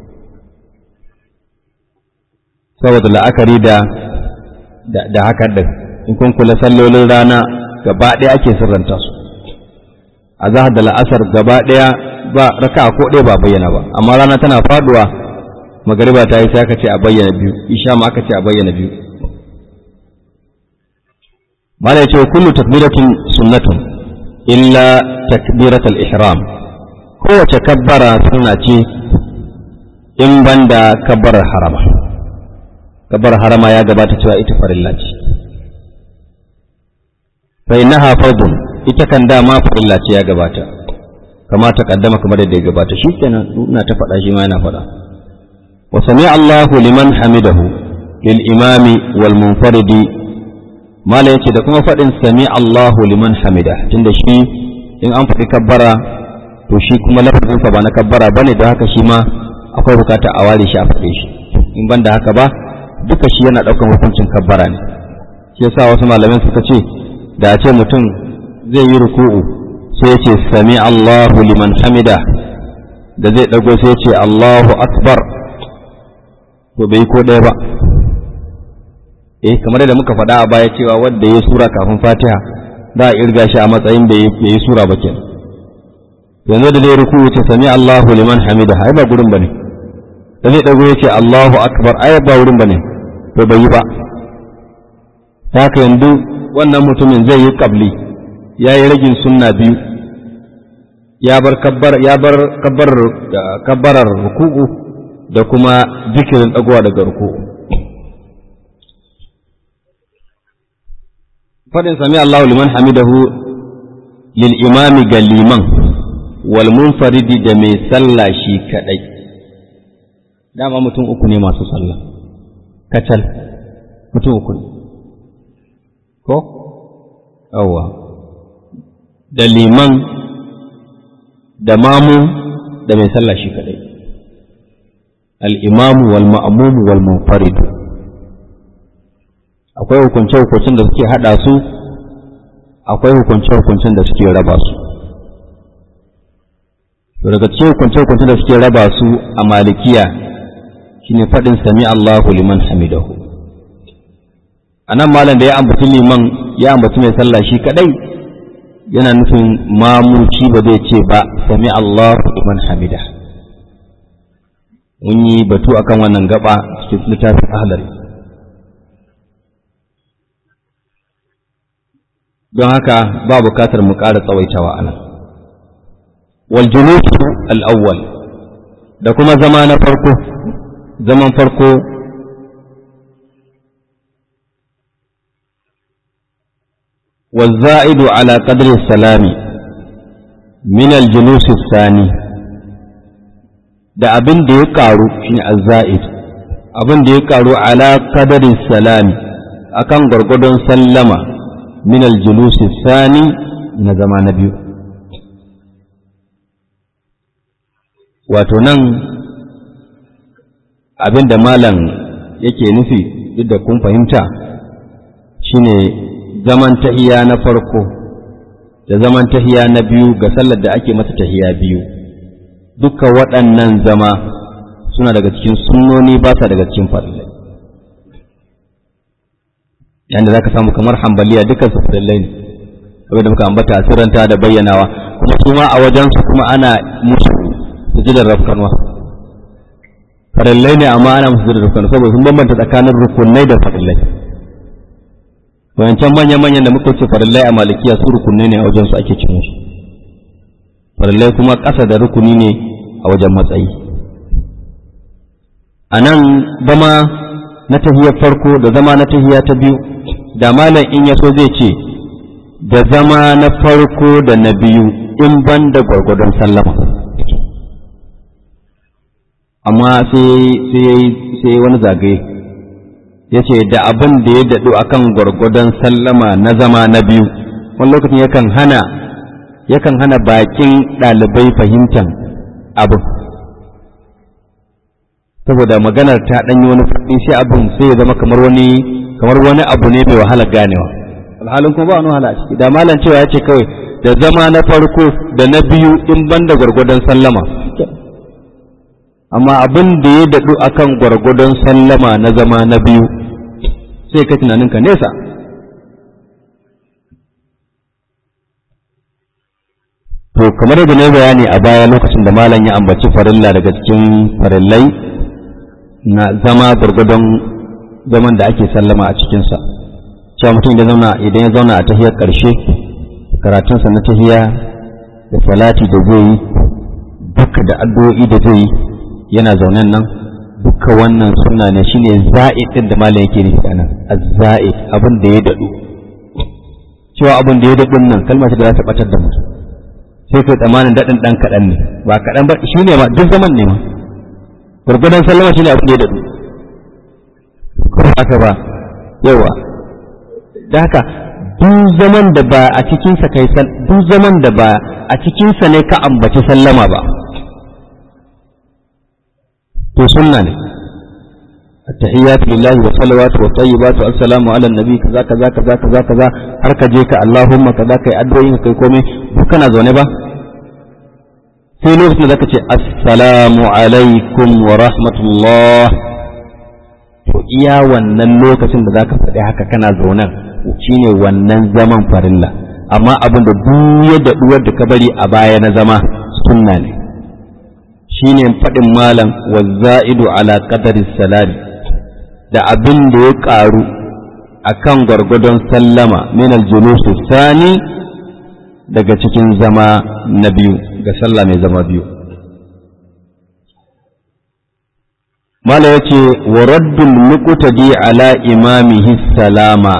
saboda la'akari da da haka ɗin in kun kula sallolin rana gaba ɗaya ake sirranta su a zahar da la'asar gaba ɗaya ba raka ko ɗaya ba bayyana ba amma rana tana faduwa magariba ta yi sai aka ce a bayyana biyu isha ma aka ce a bayyana biyu mala yace kullu takbiratin sunnatun illa takbiratul ihram kowace kabbara sunna ce in banda kabbarar harama kabbarar harama ya gabata cewa ita farilla ce fa innaha fardun ita kan dama farilla ce ya gabata kama ta kaddama kamar da ya gabata shikenan ina ta faɗa shi ma yana faɗa wa sami Allahu liman hamidahu lil imami wal munfaridi mala yace da kuma faɗin sami Allahu liman hamida tunda shi in an faɗi kabbara to shi kuma lafazinsa ba na kabbara bane da haka shi ma akwai bukata a ware shi a faɗe shi in ban da haka ba duka shi yana ɗaukar hukuncin kabbara ne shi yasa wasu malamai suka ce da a ce mutum zai yi ruku'u sai ce sami Allahu liman hamida da zai ɗago sai ce Allahu akbar to bai ko ɗaya ba eh kamar da muka faɗa a baya cewa wanda ya sura kafin fatiha za a irga shi a matsayin bai yi sura ba kenan yanzu da zai ruku ce sami Allahu liman hamida ai ba gurin bane da zai dago yace Allahu akbar ai ba wurin bane to bai yi ba haka yanzu wannan mutumin zai yi qabli ya yi ragin sunna biyu ya bar kabbar ya bar kabbar kabbarar ruku'u da kuma zikirin dagowa daga ruku'u fadin sami Allahu liman hamidahu lil imami ga liman wal munfaridi da mai sallah shi kadai dama mutum uku ne masu sallah kacal mutum uku ne ko yawwa da liman da mamu da mai sallah shi kadai al-imamu wal ma'mumu wal munfaridu akwai hukunce-hukuncen da suke hada su akwai hukunce-hukuncen da suke raba su daga cikin hukunce-hukuncen da suke raba su a malikiya shine faɗin sami Allahu liman hamidahu a nan malam da ya ambaci liman ya ambaci mai sallah shi kadai yana nufin mamuci ba zai ce ba sami Allahu liman hamida mun yi batu akan wannan gaba cikin littafin ahlari don haka ba bukatar mu ƙara tsawaitawa a nan والجلوس الأول da kuma zama na farko zaman farko والزائد على قدر السلام من الجلوس الثاني da abin da ya karu shine azza'id abin da ya karu ala qadarin salami akan gwargwadon sallama min aljulus thani na zama na biyu wato nan abin da malam yake nufi duk da kun fahimta shine zaman tahiya na farko da zaman tahiya na biyu ga sallar da ake mata tahiya biyu duka waɗannan zama suna daga cikin sunnoni ba sa daga cikin farillai yanda za ka samu kamar hambaliya dukkan su farillai ne abin da muka ambata a sirranta da bayyanawa kuma su ma a wajensu kuma ana musu sujudar rafkanwa farillai ne amma ana musu sujudar rafkanwa saboda sun bambanta tsakanin rukunai da farillai wayancan manya-manyan da muka ce farillai a malikiya su rukunai ne a wajensu ake cin shi farillai kuma ƙasa da rukuni ne a wajen matsayi a nan zama na tahiyar farko da zama na tahiya ta biyu da malam in ya so zai ce da zama na farko da na biyu in ban da gwargwadon sallama amma sai wani zagaye ya ce da abin da ya daɗu akan gwargwadon sallama na zama na biyu wani lokacin yakan hana yakan hana bakin ɗalibai fahimtar abin saboda maganar ta ɗanyi wani faɗi sai abin sai ya zama kamar wani kamar wani abu ne mai wahala ganewa alhalin kuma ba wani wahala a ciki da malam cewa ya ce kawai da zama na farko da na biyu in ban da gwargwadon sallama amma abin da ya daɗu akan gwargwadon sallama na zama na biyu sai ka tunaninka nesa to kamar yadda na bayani a baya lokacin da malam ya ambaci farilla daga cikin farillai na zama gwargwadon zaman da ake sallama a cikinsa cewa mutum idan zauna idan ya zauna a tahiyar ƙarshe karatunsa na tahiya da salati da zai yi duka da addu'o'i da zai yi yana zaunen nan duka wannan suna ne shine za'id din da malam yake nufi anan az-za'id abin da ya dadu cewa abin da ya dadu nan kalma ce da za ta batar da mutum sai kai tsamanin dadin dan kadan ne ba kadan ba shine ma duk zaman ne ma gurgudan sallama shine abin da ya dadu ko haka ba yawa da haka duk zaman da ba a cikin sa kai duk zaman da ba a cikin sa ne ka ambaci sallama ba to sunna ne التحيات لله والصلوات والطيبات والسلام على النبي كذا كذا كذا كذا كذا har ka je ka Allahumma kaza kai addu'o'in kai komai duk kana zaune ba sai lokacin da zaka ce assalamu alaikum wa rahmatullah to iya wannan lokacin da zaka faɗi haka kana zaunen shine wannan zaman farilla amma abin da duk ya daɗuwar da ka bari a baya na zama sunna ne shine faɗin malam wa za'idu ala qadari salami da abin da ya ƙaru a kan gwargwadon sallama min aljulusu sani daga cikin zama na biyu ga sallah mai zama biyu mala ya ce wa raddul muqtadi ala imamihi salama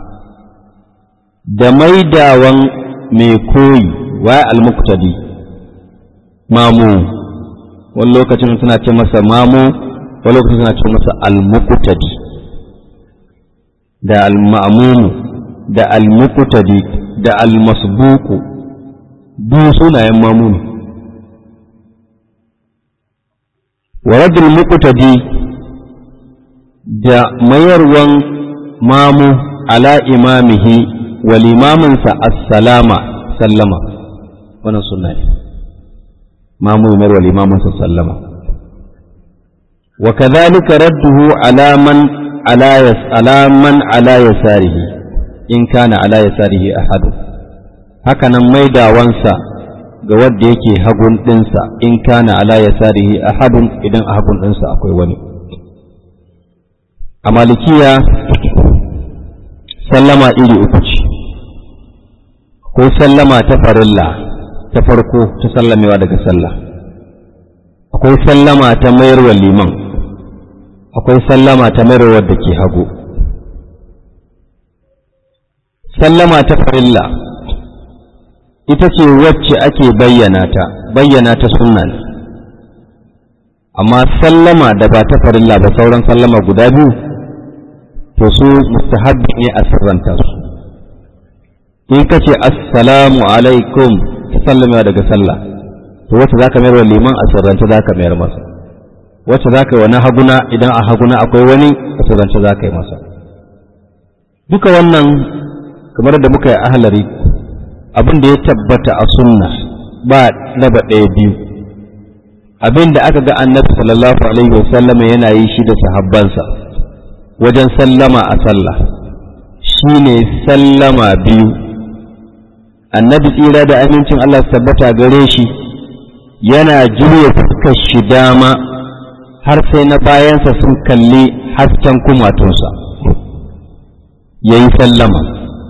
da maidawan mai koyi wa al-muqtadi mamu wani lokacin suna ce masa mamu wani lokacin suna ce masa al-muqtadi da al-ma'mumu da al-muqtadi da al-masbuqu duk sunayen mamu ne wa radul muqtadi da mayarwan mamu ala imamihi wa limaminsa assalama sallama wannan sunna ne mamu mai wa limaminsa sallama wa kadhalika radduhu ala man ala yas ala man ala yasarihi in kana ala yasarihi ahadu haka nan maidawansa ga wadda yake hagun ɗinsa in kana ala ya sarihi a hadun idan a hagun ɗinsa akwai wani a malikiya sallama iri uku ce akwai sallama ta farilla ta farko ta sallamewa daga sallah akwai sallama ta mayarwa liman akwai sallama ta mayarwa da ke hagu sallama ta farilla ita ce wacce ake bayyana ta bayyana ta sunna ne amma sallama da ba ta farilla ba sauran sallama guda biyu to su mustahabbi ne a sirranta su in ka ce assalamu alaikum ta sallama daga sallah to wacce za ka mayar wa liman a sirrance za ka mayar masa wacce za ka yi wa na haguna idan a haguna akwai wani a sirrance za ka yi masa duka wannan kamar da muka yi ahalari abin da ya tabbata a sunna ba raba ɗaya biyu abin da aka ga annabi sallallahu alaihi wasallama yana yi shi da sahabbansa wajen sallama a sallah shine sallama biyu annabi tsira da amincin Allah su tabbata gare shi yana juya fuskar shi dama har sai na bayansa sun kalli hasken kumatunsa ya yi sallama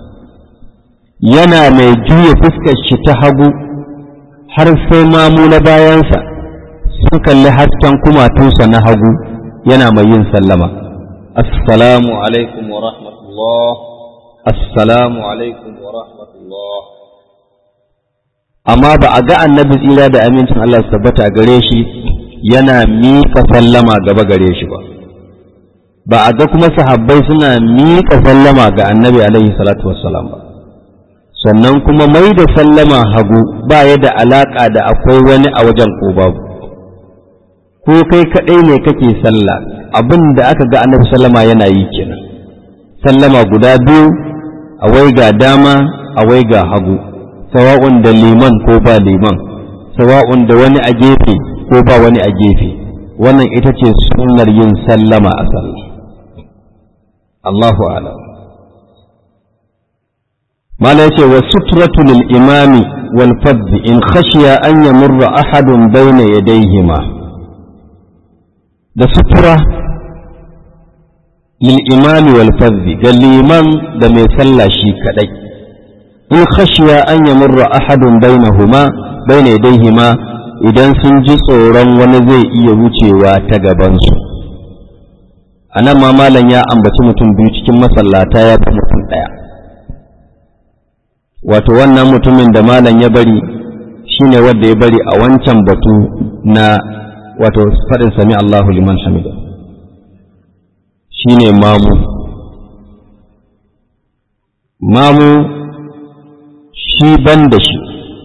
yana mai juya fuskar shi ta hagu har sai mamu na bayansa sun kalli hasken kumatunsa na hagu yana mai yin sallama assalamu alaikum wa rahmatullah assalamu alaikum wa rahmatullah amma ba a ga annabi tsira da amincin Allah su tabbata gare shi yana miƙa sallama gaba gare shi ba ba a ga kuma sahabbai suna miƙa sallama ga annabi alaihi salatu wassalam ba sannan kuma mai da sallama hagu ba ya da alaƙa da akwai wani a wajen ko babu ko kai kaɗai ne kake sallah abin da aka ga annabi sallama yana yi kenan sallama guda biyu awai ga dama awai ga hagu sawa'un da liman ko ba liman sawa'un da wani a gefe ko ba wani a gefe wannan ita ce sunnar yin sallama a sallah Allahu a'lam mala yace wa sutratu lil imami wal fadl in khashiya an yamurra ahadun bayna yadayhima da sutura lil imami wal fadl ga liman da mai sallah shi kadai in khashiya an yamurra ahadun bainahuma bayna yadayhima idan sun ji tsoron wani zai iya wucewa ta gabansu a nan ma malam ya ambaci mutum biyu cikin masallata ya fi mutum ɗaya wato wannan mutumin da malam ya bari shine wanda ya bari a wancan batu na wato faɗin sami Allahu liman hamida shine mamu mamu shi ban da shi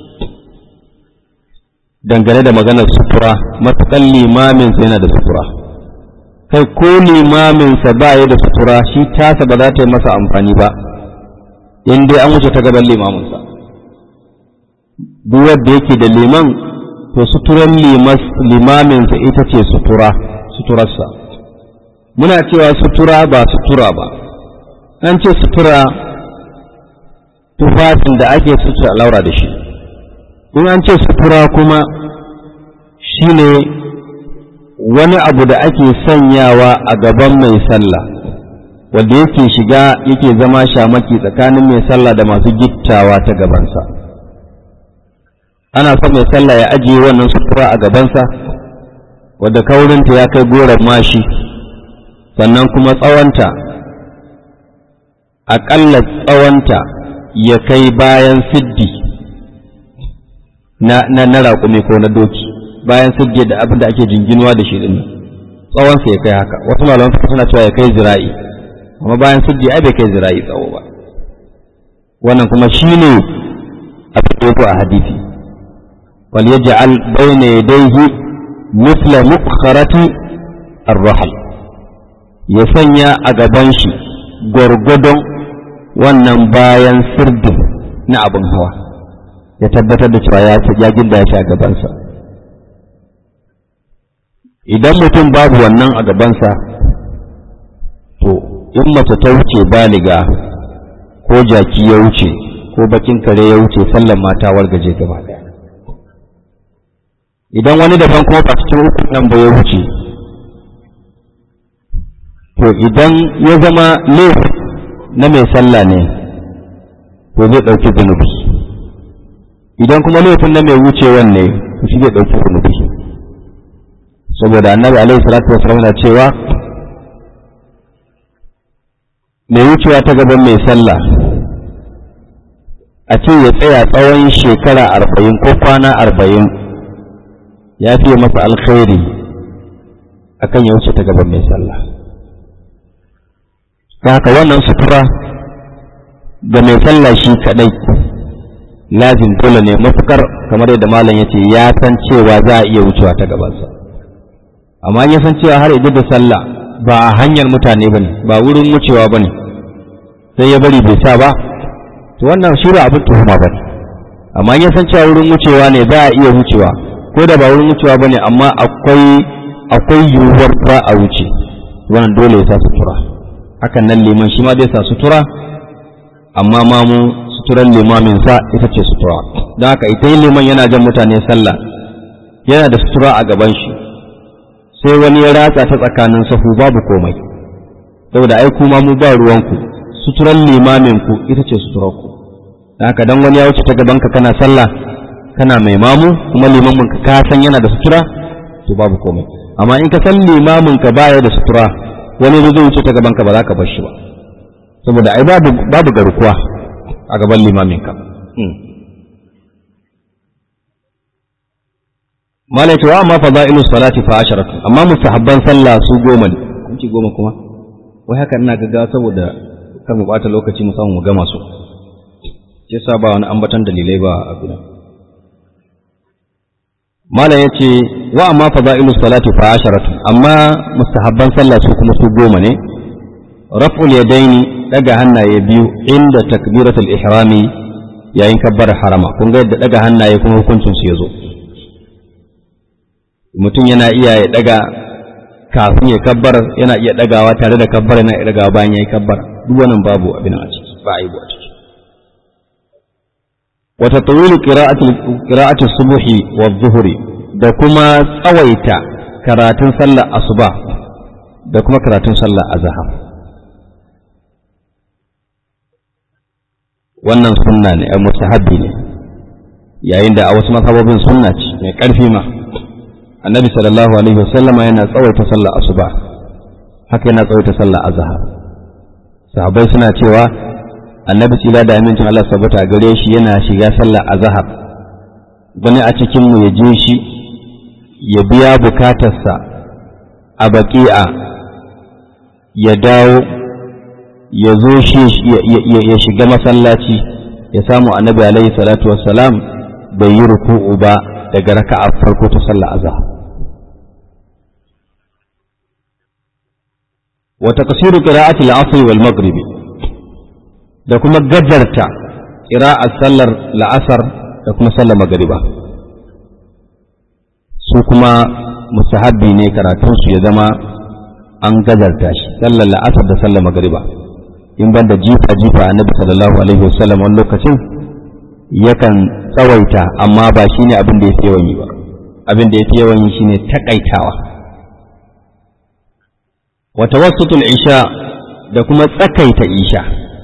dangane da maganar sutura matuƙan limaminsa yana da sutura kai ko limaminsa ba ya da sutura shi tasa ba za ta yi masa amfani ba in dai an wuce ta gaban limaminsa duk wanda yake da liman to suturan limaminsa ita ce sutura suturarsa muna cewa sutura ba sutura ba an ce sutura tufafin da ake sutura laura da shi in an ce sutura kuma shine wani abu da ake sanyawa a gaban mai sallah wanda yake shiga yake zama shamaki tsakanin mai sallah da masu gittawa ta gabansa ana son mai sallah ya ajiye wannan sutura a gabansa wadda kaurinta ya kai goron mashi sannan kuma tsawonta aƙalla tsawonta ya kai bayan siddi na na na raƙumi ko na doki bayan siddi da abin da ake jinginuwa da shi din tsawon sa ya kai haka wasu malaman suka suna cewa ya kai zira'i amma bayan siddi ai bai kai zira'i tsawo ba wannan kuma shine abin da yake a hadisi wal yaj'al bayna yadayhi mithla muqkharati ar-rahl ya sanya a gaban shi gwargwadon wannan bayan sirdin na abin hawa ya tabbatar da cewa ya ginda ya shi a gabansa idan mutum babu wannan a gabansa to in mace ta wuce baliga ko jaki ya wuce ko bakin kare ya wuce sallan mata wargaje gaba daya idan wani daban kuma ba cikin hukun nan ba ya wuce to idan ya zama laifin na mai sallah ne to zai ɗauki zunubi idan kuma laifin na mai wucewan ne to shi zai ɗauki zunubi saboda annabi alaihi salatu wasallam na cewa mai wucewa ta gaban mai sallah a ce ya tsaya tsawon shekara arba'in ko kwana arba'in ya fiye masa alkhairi akan ya wuce ta gaban mai sallah haka wannan sutura ga mai sallah shi kadai lazim dole ne matukar kamar yadda malam yace ya san cewa za a iya wucewa ta gabansa amma ya san cewa har idan da sallah ba a hanyar mutane bane ba wurin wucewa bane sai ya bari bai sa ba to wannan shi ba abin tuhuma bane amma ya san cewa wurin wucewa ne za a iya wucewa ko da ba wurin wucewa bane amma akwai akwai yiwuwar ba a wuce wannan dole ya sa sutura hakan nan liman shi ma zai sa sutura amma ma mu suturan limamin sa ita ce sutura don haka ita yin liman yana jan mutane sallah yana da sutura a gaban shi sai wani ya ratsa ta tsakanin sahu babu komai saboda ai kuma mu ba ruwanku suturan limamin ku ita ce suturar ku don haka dan wani ya wuce ta gaban ka kana sallah kana mai mamu kuma limamin ka ka san yana da sutura to babu komai amma in ka san limamin ka baya da sutura wani zai wuce ta gaban ka ba za ka bar shi ba saboda ai babu babu garkuwa a gaban limamin ka malai wa amma fadailu salati fa asharatu amma mustahabban sallah su goma ne kun ci goma kuma wai haka ina gaggawa saboda kar mu bata lokaci mu samu mu gama su sai sa ba wani ambatan dalilai ba a gudan malam yace wa amma fadailu salati fa asharatu amma mustahabban sallah su kuma su goma ne raf'ul yadaini daga hannaye biyu inda takbiratul ihrami yayin kabbar harama kun ga yadda daga hannaye kuma hukuncin su yazo mutum yana iya ya daga kafin ya kabbar yana iya dagawa tare da kabbar yana iya dagawa bayan yayi kabbar duk wannan babu abin a ciki ba aibu a ciki wa tatwilu qira'ati qira'ati subhi wa dhuhri da kuma tsawaita karatun sallar asuba da kuma karatun sallar azhar wannan sunna ne a mustahabbi ne yayin da a wasu mazhabobin sunna ce mai karfi ma annabi sallallahu alaihi wasallama yana tsawaita sallar asuba haka yana tsawaita sallar azhar sahabbai suna cewa annabi tsira da amincin Allah sabbata gare shi yana shiga sallar azhar wani a cikin mu ya je shi ya biya bukatarsa a baki'a ya dawo ya zo shi ya shiga masallaci ya samu annabi alaihi salatu wassalam bai yi ruku'u ba daga raka'a farko ta sallar azhar wa taqsiru qira'ati al-'asr wal maghrib da kuma gajarta qira'at sallar la'asar da kuma sallar magriba su kuma mustahabbi ne karatun su ya zama an gajarta shi sallar la'asar da sallar magriba in ban da jifa jifa annabi sallallahu alaihi wasallam wani lokacin yakan tsawaita amma ba shine abin da yafi yawan yi ba abin da yafi yawan yi shine takaitawa wa tawassutul isha da kuma tsakaita isha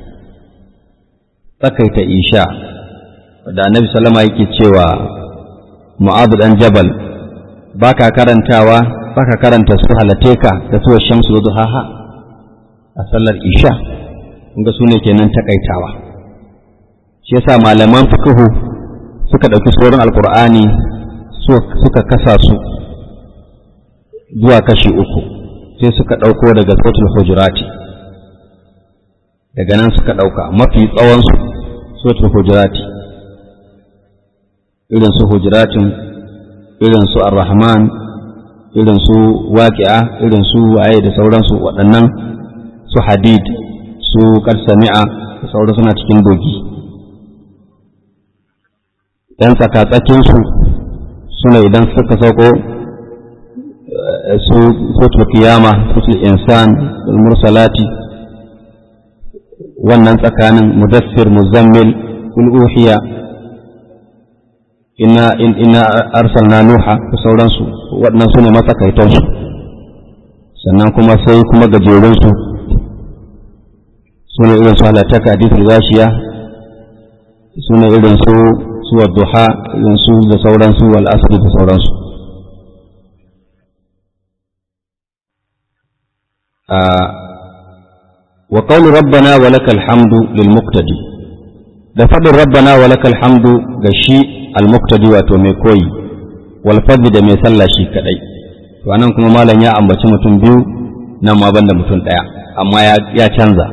tsakaita isha da annabi sallama yake cewa mu'adh dan jabal baka karantawa baka karanta su halateka da su shamsu duhaha a sallar isha ga su ne kenan takaitawa shi yasa malaman fiqhu suka ɗauki sauran alkur'ani suka kasa su zuwa kashi uku sai suka ɗauko daga sautul hujurati daga nan suka ɗauka mafi tsawonsu sautul hujurati irin su hujuratin irin su ar-rahman irin su waqi'a irin su waye da sauransu waɗannan su hadid su sami'a da sauran suna cikin dogi ‘yan tsakatsakinsu suna idan suka sauko su sotul kiyama sotul insan mursalati wannan tsakanin mudassir muzammil ul'uhiya ina ina arsalna nuha da sauransu waɗannan su ne matsakaitansu sannan kuma sai kuma gajerunsu su ne irin su halataka hadithul gashiya su ne irin su suwa duha irin su da sauransu wal asri da sauransu wa qawlu rabbana wa lakal hamdu lil muqtadi da fadin rabbana wa lakal hamdu ga shi al muqtadi wato mai koyi wal fadli da mai sallah shi kadai to anan kuma malam ya ambaci mutum biyu nan ma banda mutum daya amma ya canza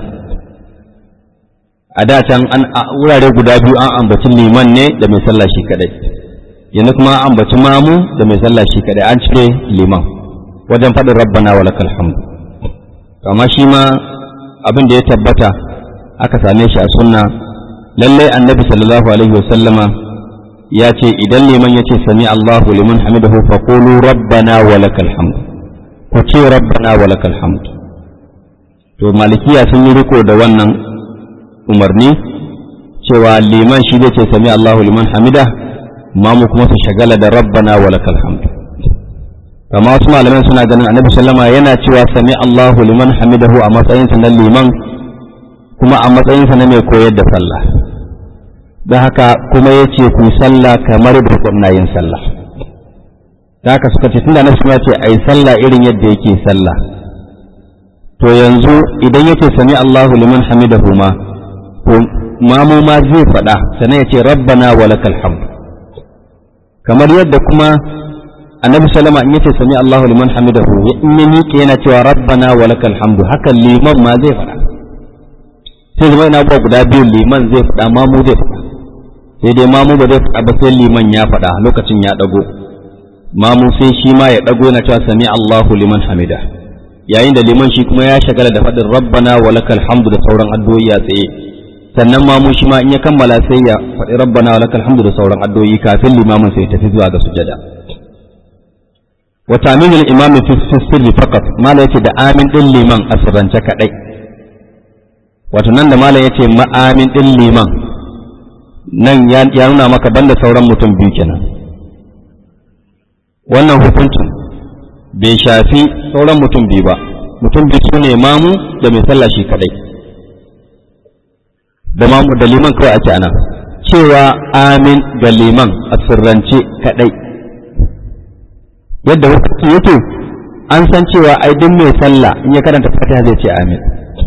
a da can an wurare guda biyu an ambaci liman ne da mai sallah shi kadai yanzu kuma an ambaci mamu da mai sallah shi kadai an cire liman wajen faɗin rabbana wa lakal hamdu amma shi ma abin da ya tabbata aka same shi a sunna lallai annabi sallallahu alaihi wa sallama ya ce idan liman ya ce sami Allahu liman hamidahu fa qulu rabbana wa lakal hamdu ku ce rabbana wa lakal hamdu to malikiya sun yi riko da wannan umarni cewa liman shi zai ce sami Allahu liman hamida mamu kuma su shagala da rabbana wa lakal hamd kama wasu malaman suna ganin annabi sallama yana cewa sami Allahu liman hamidahu a matsayinsa na liman kuma a matsayinsa na mai koyar da sallah don haka kuma ya ce ku sallah kamar da kuna yin sallah da haka suka ce tunda nasu ce a yi sallah irin yadda yake sallah to yanzu idan ya ce sami Allahu liman hamidahu ma to mamu ma zai faɗa sannan ya ce rabbana wa lakal hamd kamar yadda kuma annabi sallama in yace sami Allahu liman hamidahu in ya miƙe yana cewa rabbana wa lakal hamdu haka liman ma zai faɗa sai zama ina guda biyu liman zai faɗa mamu zai faɗa sai dai mamu ba zai faɗa ba sai liman ya faɗa lokacin ya ɗago mamu sai shi ma ya ɗago yana cewa sami Allahu liman hamida yayin da liman shi kuma ya shagala da faɗin rabbana wa lakal hamdu da sauran addu'o'i a tsaye sannan mamu shi ma in ya kammala sai ya faɗi rabbana wa lakal hamdu da sauran addu'o'i kafin limamin sai ya tafi zuwa ga sujada wa taminul imam fi sirri faqat mala yace da amin din liman a sirrance kadai wato nan da mala yace ma amin din liman nan ya nuna maka banda sauran mutum biyu kenan wannan hukuncin bai shafi sauran mutum biyu ba mutum biyu su ne mamu da mai sallah shi kadai da mamu da liman kawai ake ana cewa amin ga liman a sirrance kadai yadda hukunci yake an san cewa ai duk mai sallah in ya karanta fatiha zai ce amin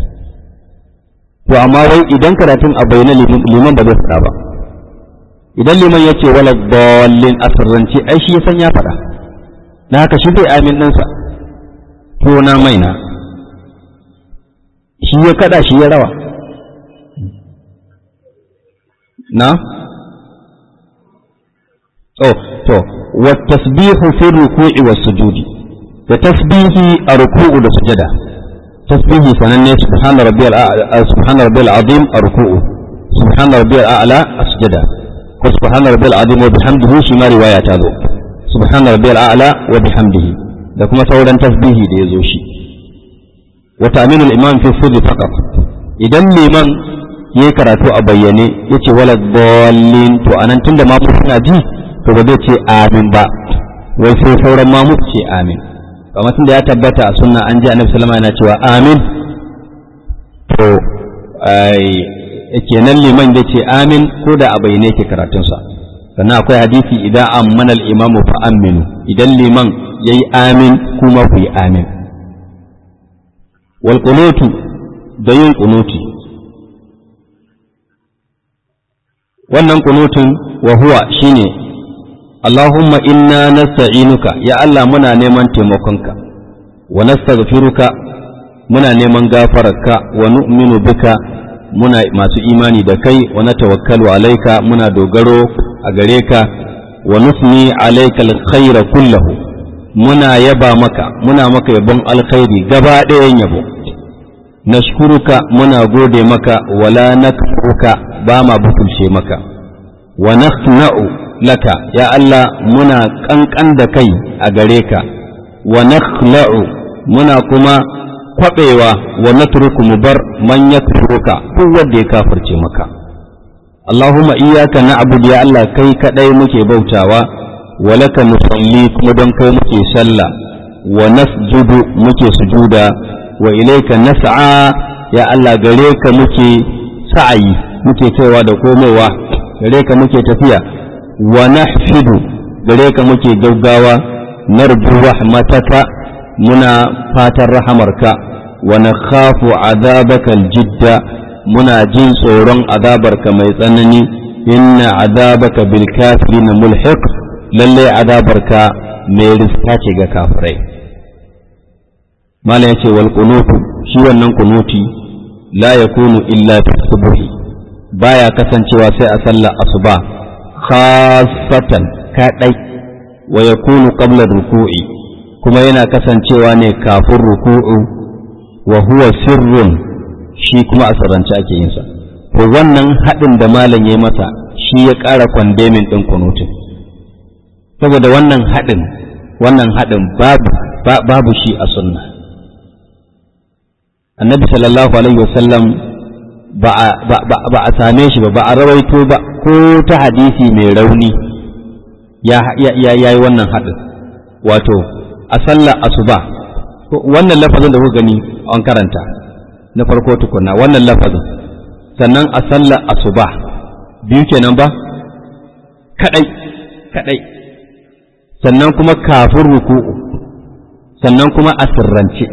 to amma wai idan karatun a bayyana liman ba zai faɗa ba idan liman ya ce wala dallin a sirrance ai shi ya san ya faɗa na haka shi zai amin ɗinsa to na maina shi ya kada shi ya rawa na oh to wa tasbihu fi ruku'i was sujudi da tasbihi a ruku'u da sujada tasbihi sananne subhana rabbiyal a'la subhana rabbiyal azim a ruku'u subhana rabbiyal a'la a sujada ko subhana rabbiyal azim wa bihamdihi shi ma riwaya ta zo subhana rabbiyal a'la wa bihamdihi da kuma sauran tasbihi da yazo shi wa ta'minul imam fi sirri faqat idan liman yayi karatu a bayyane yace wala dallin to anan tunda ma suna ji to ba zai ce amin ba wai sai sauran ma mu ce amin kamar tunda ya tabbata a sunna an ji annabi sallama yana cewa amin to ai kenan liman zai ce amin ko da a bayyane yake karatunsa sannan akwai hadisi idan ammana al-imamu fa aminu idan liman yayi amin kuma ku yi amin wal qunutu da yin qunuti wannan qunutun wa huwa shine Allahumma inna nasta'inuka ya Allah muna neman taimakonka wa nastaghfiruka muna neman gafararka wa nu'minu bika muna masu imani da kai wa natawakkalu alaika muna dogaro a gare ka wa nusni alaika alkhaira kullahu muna yaba maka muna maka yabon alkhairi gaba ɗayan yabo nashkuruka muna gode maka wala nakfuruka ba ma butulce maka wa nakhna'u laka ya Allah muna kankan da kai a gare ka wa nakhla'u muna kuma kwabewa wa natruku mu bar man yakfuruka duk wanda ya kafirce maka Allahumma iyyaka na'budu ya Allah kai kadai muke bautawa wa laka nusalli kuma don kai muke sallah wa nasjudu muke sujuda wa ilayka nas'a ya Allah gare ka muke sa'ayi muke kaiwa da komowa gare ka muke tafiya wa nahfidu gare ka muke gaggawa narju rahmataka muna fatan rahamarka wa nakhafu azabaka aljidda muna jin tsoron azabarka mai tsanani inna azabaka bil kafirin mulhiq lalle azabarka mai riska ce ga kafirai mala yace wal qunutu shi wannan kunuti la yakunu illa fi subhi baya kasancewa sai a sallar asuba khasatan kadai wa yakunu qabla ruku'i kuma yana kasancewa ne kafin ruku'u wa huwa sirrun shi kuma a sarrance ake yin sa to wannan haɗin da malam ya masa shi ya ƙara kwandemin ɗin kunutin saboda wannan haɗin wannan haɗin babu babu shi a sunna annabi sallallahu alaihi wasallam ba a same shi ba ba a rawaito ba ko ta hadisi mai rauni ya yi wannan haɗin wato a sallar asuba wannan lafazin da kuka gani an karanta na farko tukunna wannan lafazin sannan a sallar asuba biyu kenan ba kadai kadai sannan kuma kafin ruku'u sannan kuma a sirrance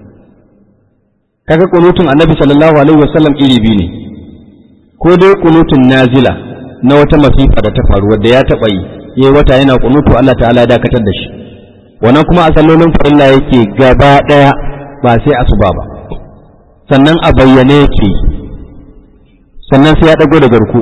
kaga kunutun annabi sallallahu alaihi wasallam iri biyu ne ko dai kunutun nazila na wata masifa da ta faru wadda ya taɓa yi yayi wata yana kunutu Allah ta'ala ya dakatar da shi wannan kuma a sallolin farilla yake gaba ɗaya ba sai asuba ba sannan a bayyane yake sannan sai ya ɗago da garku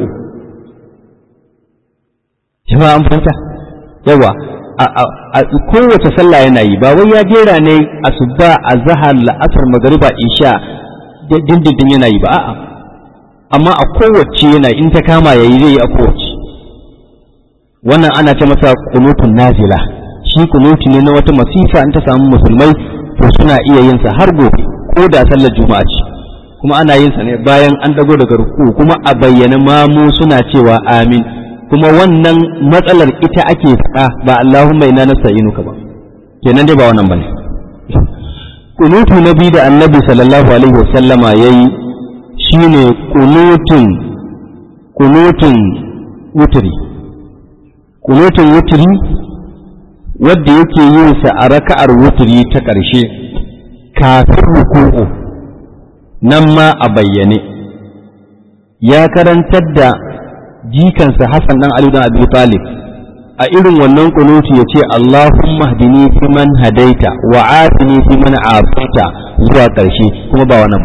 jama'a an fahimta yawa a kowace sallah yana yi ba wai ya jera ne asuba azhar la'asar magariba isha dindindin yana yi ba a'a amma a kowace yana in ta kama yayi zai yi a kowace wannan ana ce masa kunutun nazila shi kunuti ne na wata masifa in ta samu musulmai to suna iya yin sa har gobe ko da sallar juma'a ce kuma ana yin sa ne bayan an dago daga ruku kuma a bayyana mamu suna cewa amin kuma wannan matsalar ita ake faɗa ba Allahumma inna nasta'inuka ba kenan dai ba wannan bane kunutu na biyu da annabi sallallahu alaihi wasallama yayi shine kunutun kunutun wutri kunutun wutri wadda yake yin sa a raka'ar wutri ta ƙarshe kafin ruku'u nan ma a bayyane ya karantar da jikansa Hassan dan Ali dan Abi Talib a irin wannan kunuti yace Allahumma hdini fi man hadaita wa afini fi man afaita zuwa ƙarshe kuma ba wannan ba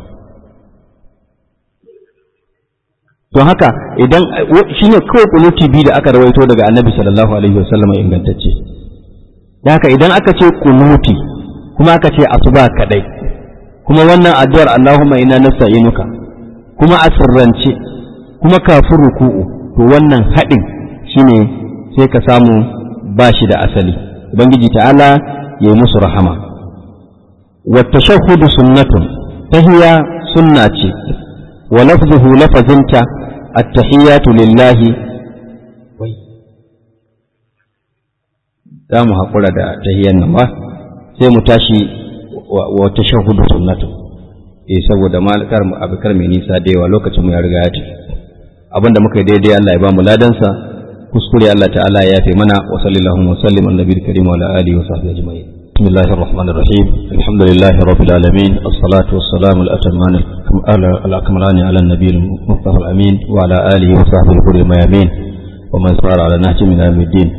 don haka idan shine kawai kunuti biyu da aka rawaito daga Annabi sallallahu alaihi wasallam ingantacce da haka idan aka ce kunuti kuma aka ce asuba kadai kuma wannan addu'ar Allahumma inna nasta'inuka kuma a sirrance kuma kafin ruku'u to wannan haɗin shine sai ka samu ba shi da asali ubangiji ta'ala ya yi musu rahama wa tashahhudu sunnatun tahiya sunna ce wa lafzuhu lafazinta at-tahiyatu lillahi za mu haƙura da tahiyan nan ba sai mu tashi wa tashahhudu sunnatun eh saboda malikar mu abikar mai nisa da yawa lokacin mu ya riga ya tafi abinda muka yi daidai Allah ya ba mu ladansa kuskure Allah ta'ala ya yafe mana wa sallallahu wa sallim ala nabiyil karim wa ala alihi wa sahbihi ajma'in bismillahir rahmanir rahim alhamdulillahi rabbil alamin as-salatu was-salamu al-atamman al-akmalan ala nabiyil mustafa al-amin wa ala alihi wa sahbihi kulli mayamin wa man sara ala nahji min yawmiddin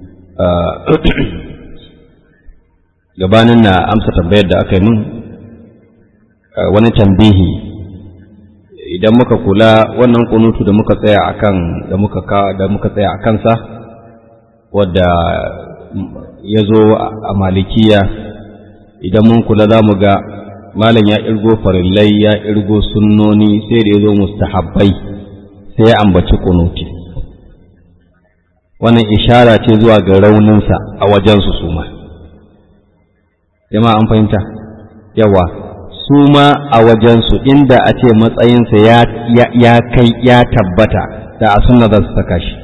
gabanin na amsa tambayar da aka yi min wani tambihi idan muka kula wannan kunutu da muka tsaya akan da muka ka da muka tsaya akan sa wadda ya zo a malikiya idan mun kula za mu ga malam ya irgo farillai ya irgo sunnoni sai da ya zo mustahabbai sai ya ambaci kunuti wannan ishara ce zuwa ga rauninsa a wajensu su ma jama'a an fahimta yawa su ma a wajensu inda a ce matsayinsa ya kai ya tabbata da a sunna za su saka shi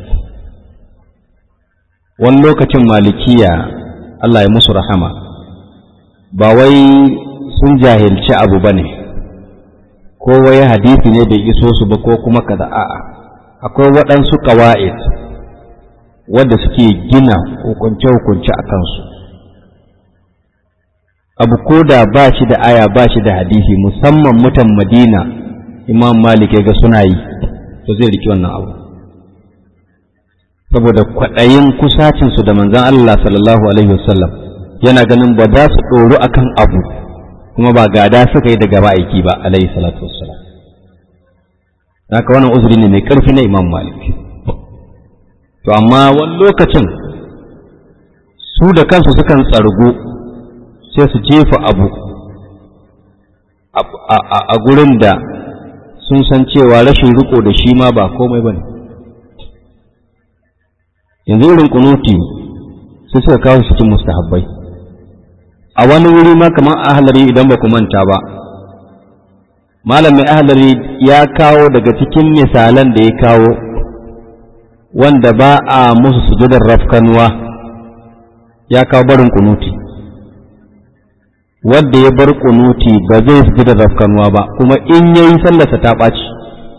wani lokacin malikiya Allah ya musu rahama ba wai sun jahilci abu ba ne ko wai hadisi ne bai iso su ba ko kuma kaza a'a akwai waɗansu ƙawa'id wadda suke gina hukunce-hukunce a kansu abu ko da ba shi da aya ba shi da hadisi musamman mutan madina imam malik ya ga suna yi to zai riki wannan abu saboda kwaɗayin kusacinsu da manzan Allah sallallahu alaihi wasallam yana ganin ba za su ɗoru akan abu kuma ba gada suka yi daga ma'aiki ba alaihi salatu wassalam haka wannan uzuri ne mai ƙarfi na imam malik to amma wani lokacin su da kansu sukan tsargo sai su jefa abu a gurin da sun san cewa rashin riko da shi ma ba komai ba ne yanzu irin kunuti sai suka kawo su cikin mustahabbai a wani wuri ma kamar a halari idan ba ku manta ba malamin ahlari ya kawo daga cikin misalan da ya kawo wanda ba a musu sujudar rafkanuwa ya kawo barin kunuti wanda ya bar kunuti ba zai sujudar rafkanuwa ba kuma in yayi sallarsa ta ɓaci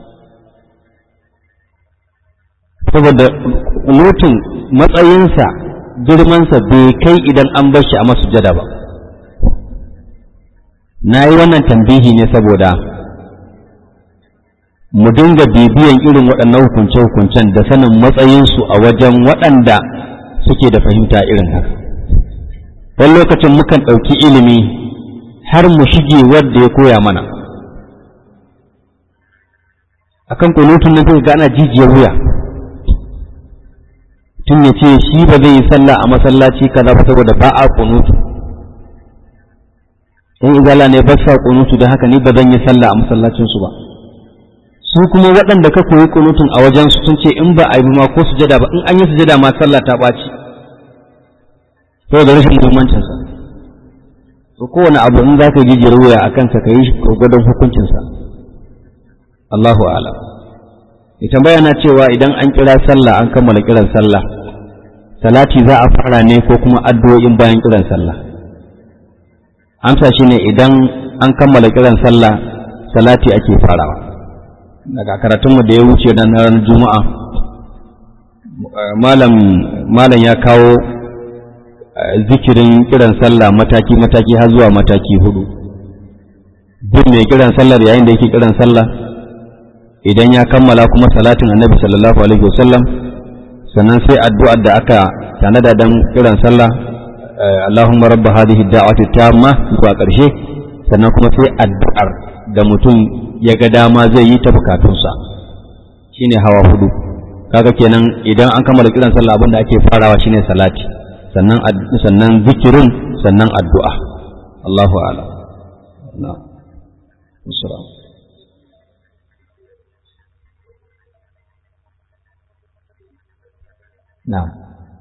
saboda kunutin matsayinsa girmansa bai kai idan an bar shi a masujada ba na yi wannan tambihi ne saboda mu dinga bibiyan irin waɗannan hukunce-hukuncen da sanin matsayinsu a wajen waɗanda suke da fahimta irin haka wani lokacin mukan ɗauki ilimi har mu shige wadda ya koya mana akan kunutun nan sai ga ana jijiyar wuya tun ya ce shi ba zai yi sallah a masallaci kaza ba saboda ba a kunutu in izala ne ba sa kunutu da haka ni ba zan yi sallah a masallacinsu ba su kuma waɗanda ka koyi kunutun a wajen su sun ce in ba a yi ma ko sujada ba in an yi sujada ma sallah ta ɓaci saboda rashin muhimmancinsa to kowane abu in za ka yi jijiyar wuya a kansa ka yi gwadon hukuncinsa Allahu ala ita bayana cewa idan an kira sallah an kammala kiran sallah salati za a fara ne ko kuma addu'o'in bayan kiran sallah amsa shine idan an kammala kiran sallah salati ake farawa daga karatunmu da ya wuce na ranar juma'a malam malam ya kawo zikirin kiran sallah mataki-mataki har zuwa mataki hudu duk mai kiran sallar yayin da yake kiran sallah idan ya kammala kuma salatin annabi sallallahu alaihi wasallam sannan sai addu'ar da aka tanada don kiran sallah Allahumma rabba hadhihi da'wati tamma zuwa ƙarshe sannan kuma sai addu'ar da mutum ya ga dama zai yi ta bukatunsa shine hawa hudu kaga kenan idan an kammala kiran sallah abin da ake farawa shine salati sannan sannan zikirin sannan addu'a Allahu a'lam na'am na'am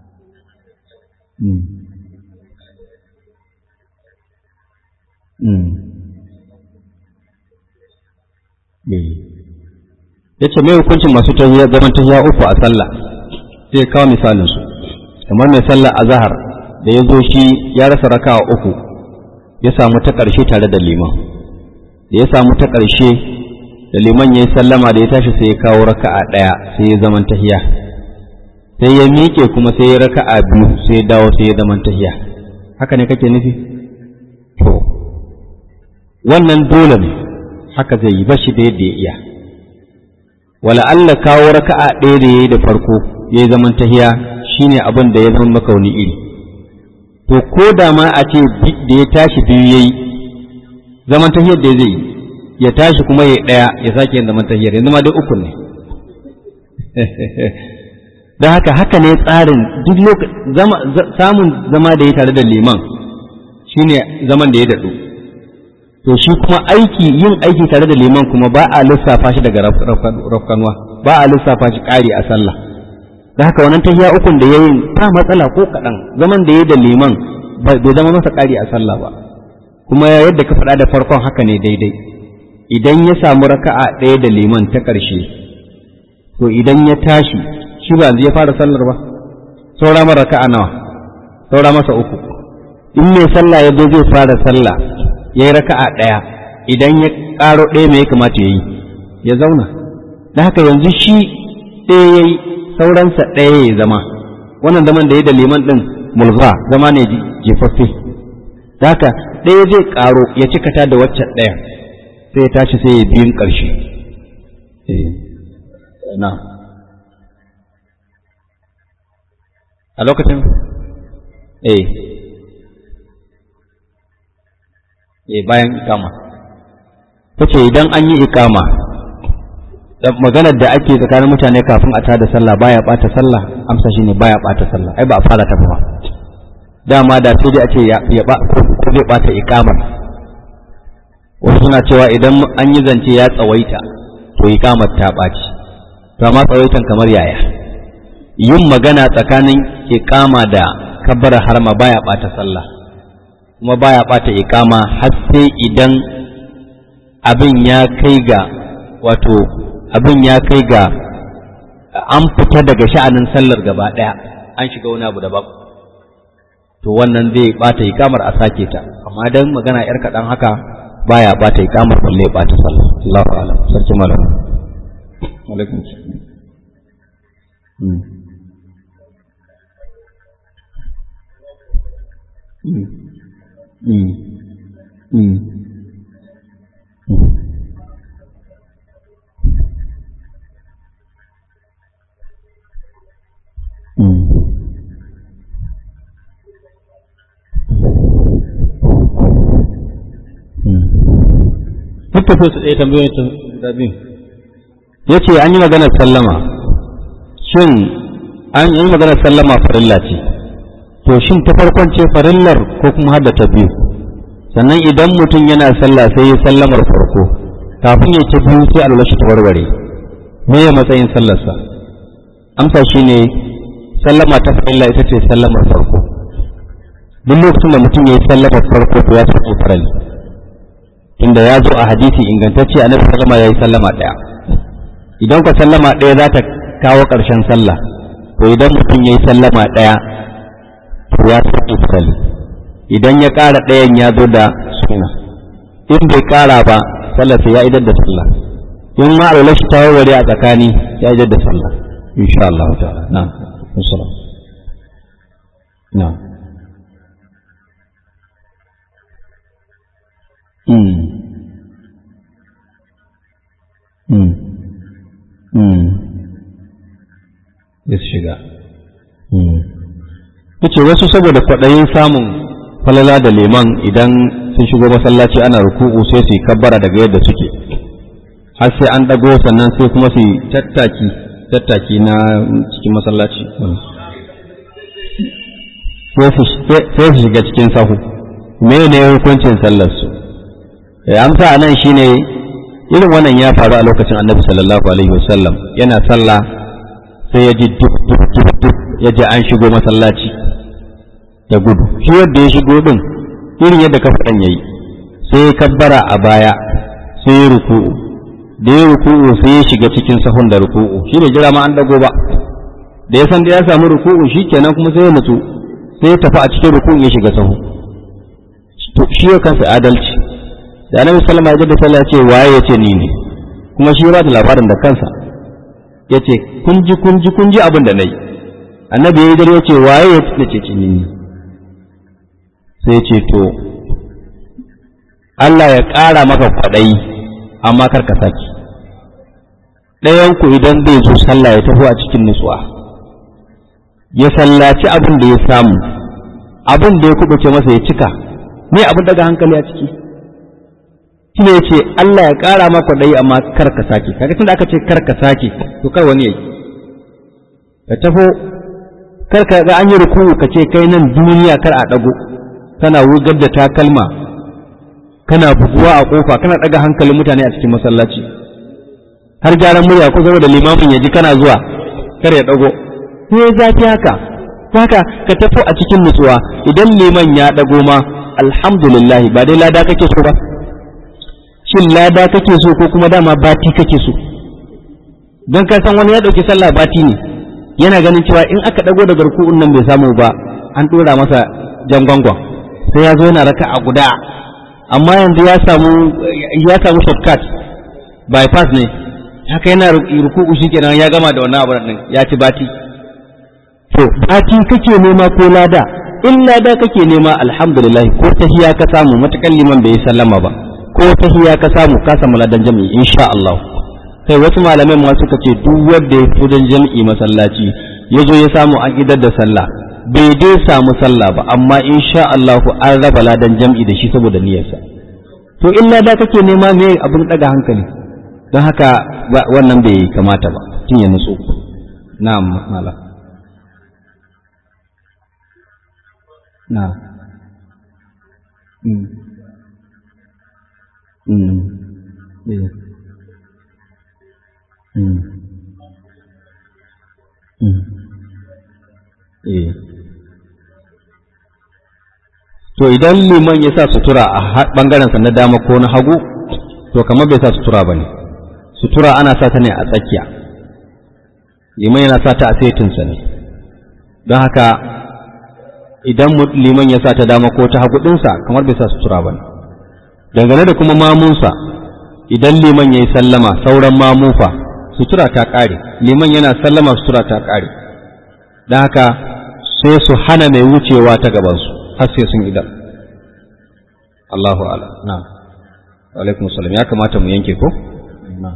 ya ce mai hukuncin masu zaman tahiya uku a sallah sai kawo misalinsu kamar mai sallah a zahar da ya zo shi ya rasa rakawa uku ya samu ta ƙarshe tare da liman da ya samu ta ƙarshe da liman ya yi sallama da ya tashi sai ya kawo raka'a ɗaya sai ya zaman tahiya sai ya miƙe kuma sai ya raka'a biyu sai ya dawo sai ya zaman tahiya haka ne kake nufi to wannan dole ne haka zai yi bashi da yadda ya iya wala Allah kawo raka'a ɗaya da ya yi da farko ya yi zaman tahiya shine abin da ya zama maka wani iri to ko da ma a ce da ya tashi biyu ya yi zaman tahiyar da zai yi ya tashi kuma ya ɗaya ya sake yin zaman tahiyar yanzu ma duk uku ne don haka haka ne tsarin duk samun zama da ya tare da liman shine zaman da ya daɗu to shi kuma aiki yin aiki tare da liman kuma ba a lissafa shi daga rafkanwa ba a lissafa shi ƙari a sallah da haka wannan tahiya ukun da yayin ta matsala ko kaɗan zaman da ya da liman bai zama masa ƙari a sallah ba kuma yadda ka faɗa da farkon haka ne daidai idan ya samu raka'a ɗaya da liman ta ƙarshe to idan ya tashi shi ba ya fara sallar ba saura mara raka'a nawa saura masa uku in mai sallah ya zo zai fara sallah ya yi raka'a ɗaya idan ya ƙaro ɗaya mai ya kamata ya yi ya zauna da haka yanzu shi ɗaya ya yi sauransa ɗaya ya zama wannan zaman da ya da liman ɗin mulza zama ne jefaffe da haka ɗaya zai ƙaro ya cikata da waccan ɗaya sai ya tashi sai ya biyun ƙarshe na a lokacin eh eh bayan ikama tace idan an yi ikama maganar da ake tsakanin mutane kafin a tada sallah baya bata sallah amsa shine baya bata sallah ai ba a fara ta ba dama da sai dai a ce ya ba ko zai bata ikamar wasu suna cewa idan an yi zance ya tsawaita to ikamar ta ɓaci to amma tsawaitan kamar yaya yin magana tsakanin ikama da kabbara harma baya bata sallah kuma baya bata ikama har sai idan abin ya kai ga wato abin ya kai ga an fita daga sha'anin sallar gaba ɗaya an shiga wani abu daban to wannan zai bata ikamar a sake ta amma dan magana yar kaɗan haka baya bata ikamar balle ya bata sallah Allahu a'lam sarki malam alaikum Duk tafiya su ɗaya tambayoyin ta guda biyu. ya ce an yi maganar sallama shin an yi maganar sallama farilla ce to shin ta farkon ce farillar ko kuma hada ta biyu sannan idan mutum yana sallah sai ya sallamar farko kafin ya ci biyu sai alwala shi ta warware me ya matsayin sallarsa amsa shine sallama ta farilla ita ce sallamar farko duk lokacin da mutum ya yi sallamar farko to ya sauke farali tunda ya zo a hadisi ingantacce annabi sallama ya yi sallama ɗaya idan ka sallama ɗaya za ta kawo ƙarshen sallah to idan mutum ya yi sallama ɗaya to ya sauke farali idan ya ƙara ɗayan ya zo da suna in bai ƙara ba sallah sai ya idar da sallah in ma alwala shi ta warware a tsakani ya idar da sallah insha Allah ta'ala na'am assalamu na'am mm mm mm ya shiga mm yace wasu saboda kwaɗayin samun falala da liman idan sun shigo masallaci ana ruku'u sai su yi kabbara daga yadda suke har sai an ɗago sannan sai kuma su yi tattaki tattaki na cikin masallaci sai su shiga cikin sahu me ne hukuncin sallar su amsa a nan shine irin wannan ya faru a lokacin annabi sallallahu alaihi wasallam yana sallah sai ya ji duk duk duk duk ya ji an shigo masallaci da gudu shi yadda ya shigo din irin yadda ka faɗan yayi sai ya kabbara a baya sai ya ruku'u da ya ruku'u sai ya shiga cikin sahun da ruku'u shi ne jira ma an dago ba da ya san da ya samu ruku'u shi kenan kuma sai ya nutsu sai ya tafi a cikin ruku'u ya shiga sahu to shi ya kansa adalci da annabi sallama ya da sallah ce waye ya ce ni ne kuma shi ba da labarin da kansa ya ce kun ji kun ji kun ji abin da nayi annabi ya yi dare ya ce waye ya ce ce ni ne sai ce to Allah ya ƙara maka kwaɗayi amma kar ka saki ɗayanku idan zai zo sallah ya tafi a cikin nutsuwa ya sallaci abin da ya samu abin da ya kubuce masa ya cika me abin daga hankali a ciki shi ne ya ce Allah ya ƙara maka kwaɗayi amma kar ka sake kaga tunda aka ce kar ka sake to kar wani ya yi ka taho kar ka ga an yi ruku'u ka ce kai nan duniya kar a ɗago kana wugar da takalma kana buguwa a kofa kana daga hankalin mutane a cikin masallaci har gyaran murya ko zama da limamin ya ji kana zuwa kar ya dago sai ya zafi haka haka ka tafi a cikin nutsuwa idan liman ya dago ma alhamdulillah ba dai lada kake so ba shin lada kake so ko kuma dama bati kake so don ka san wani ya dauki sallah bati ne yana ganin cewa in aka dago da garku'un nan bai samu ba an dora masa jan gwangwan sai ya zo yana raka a guda amma yanzu ya samu ya samu shortcut bypass ne haka yana ruku'u shikenan ya gama da wannan abin din ya ci bati to bati kake nema ko lada in lada kake nema alhamdulillah ko tahiya ka samu matakan liman bai sallama ba ko tahiya ka samu ka samu ladan jami'i insha Allah kai wasu malamai ma suka ce duk wanda ya fi don jami'i masallaci ya zo ya samu an idar da sallah bai dai samu sallah ba amma insha Allah an raba ladan jam'i da shi saboda niyyarsa to in lada kake nema me abin daga hankali don haka wannan bai kamata ba tun ya nutsu na'am mala na mm mm yeah mm mm eh to idan liman ya sa sutura a ɓangarensa na dama ko na hagu to kamar bai sa sutura ba ne sutura ana sa ta ne a tsakiya liman yana sa ta a saitinsa ne don haka idan liman ya sa ta dama ko ta hagu ɗinsa kamar bai sa sutura ba ne dangane da kuma mamunsa idan liman ya yi sallama sauran mamufa sutura ta ƙare liman yana sallama sutura ta ƙare don haka sai su hana mai wucewa ta gabansu har sai sun idan Allahu ala na alaikum salam ya kamata mu yanke ko na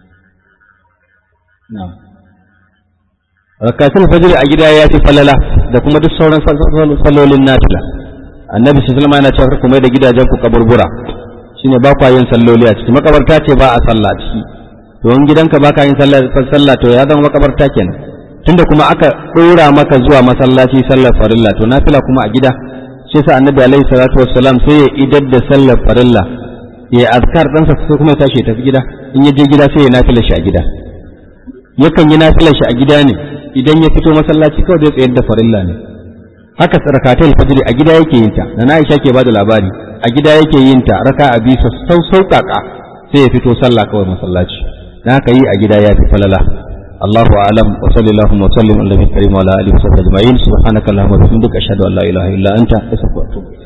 na rakatul fajr a gida ya fi falala da kuma duk sauran sallolin nafila annabi sallallahu alaihi wasallam yana cewa kuma da gidajen ku kaburbura shine ba kwa yin salloli a ciki makabarta ce ba a sallah ciki to in gidanka ba ka yin sallah to ya zama makabarta kenan tunda kuma aka ɗora maka zuwa masallaci sallar farilla to nafila kuma a gida sai sa annabi alaihi salatu wassalam sai ya idar da sallar farilla ya azkar ɗansa sai kuma ya tashi ya tafi gida in ya je gida sai ya nafila shi a gida yakan yi nafilar shi a gida ne idan ya fito masallaci kawai zai tsayar da farilla ne haka rakatul fajr a gida yake yin ta na Aisha ke bada labari a gida yake yin ta raka a bisa sau sauƙaƙa sai ya fito sallah kawai masallaci dan haka yi a gida ya fi falala الله أعلم وصلى اللهم وسلم على النبي الكريم وعلى آله وصحبه أجمعين سبحانك اللهم وبحمدك أشهد أن لا إله إلا أنت أستغفرك وأتوب إليك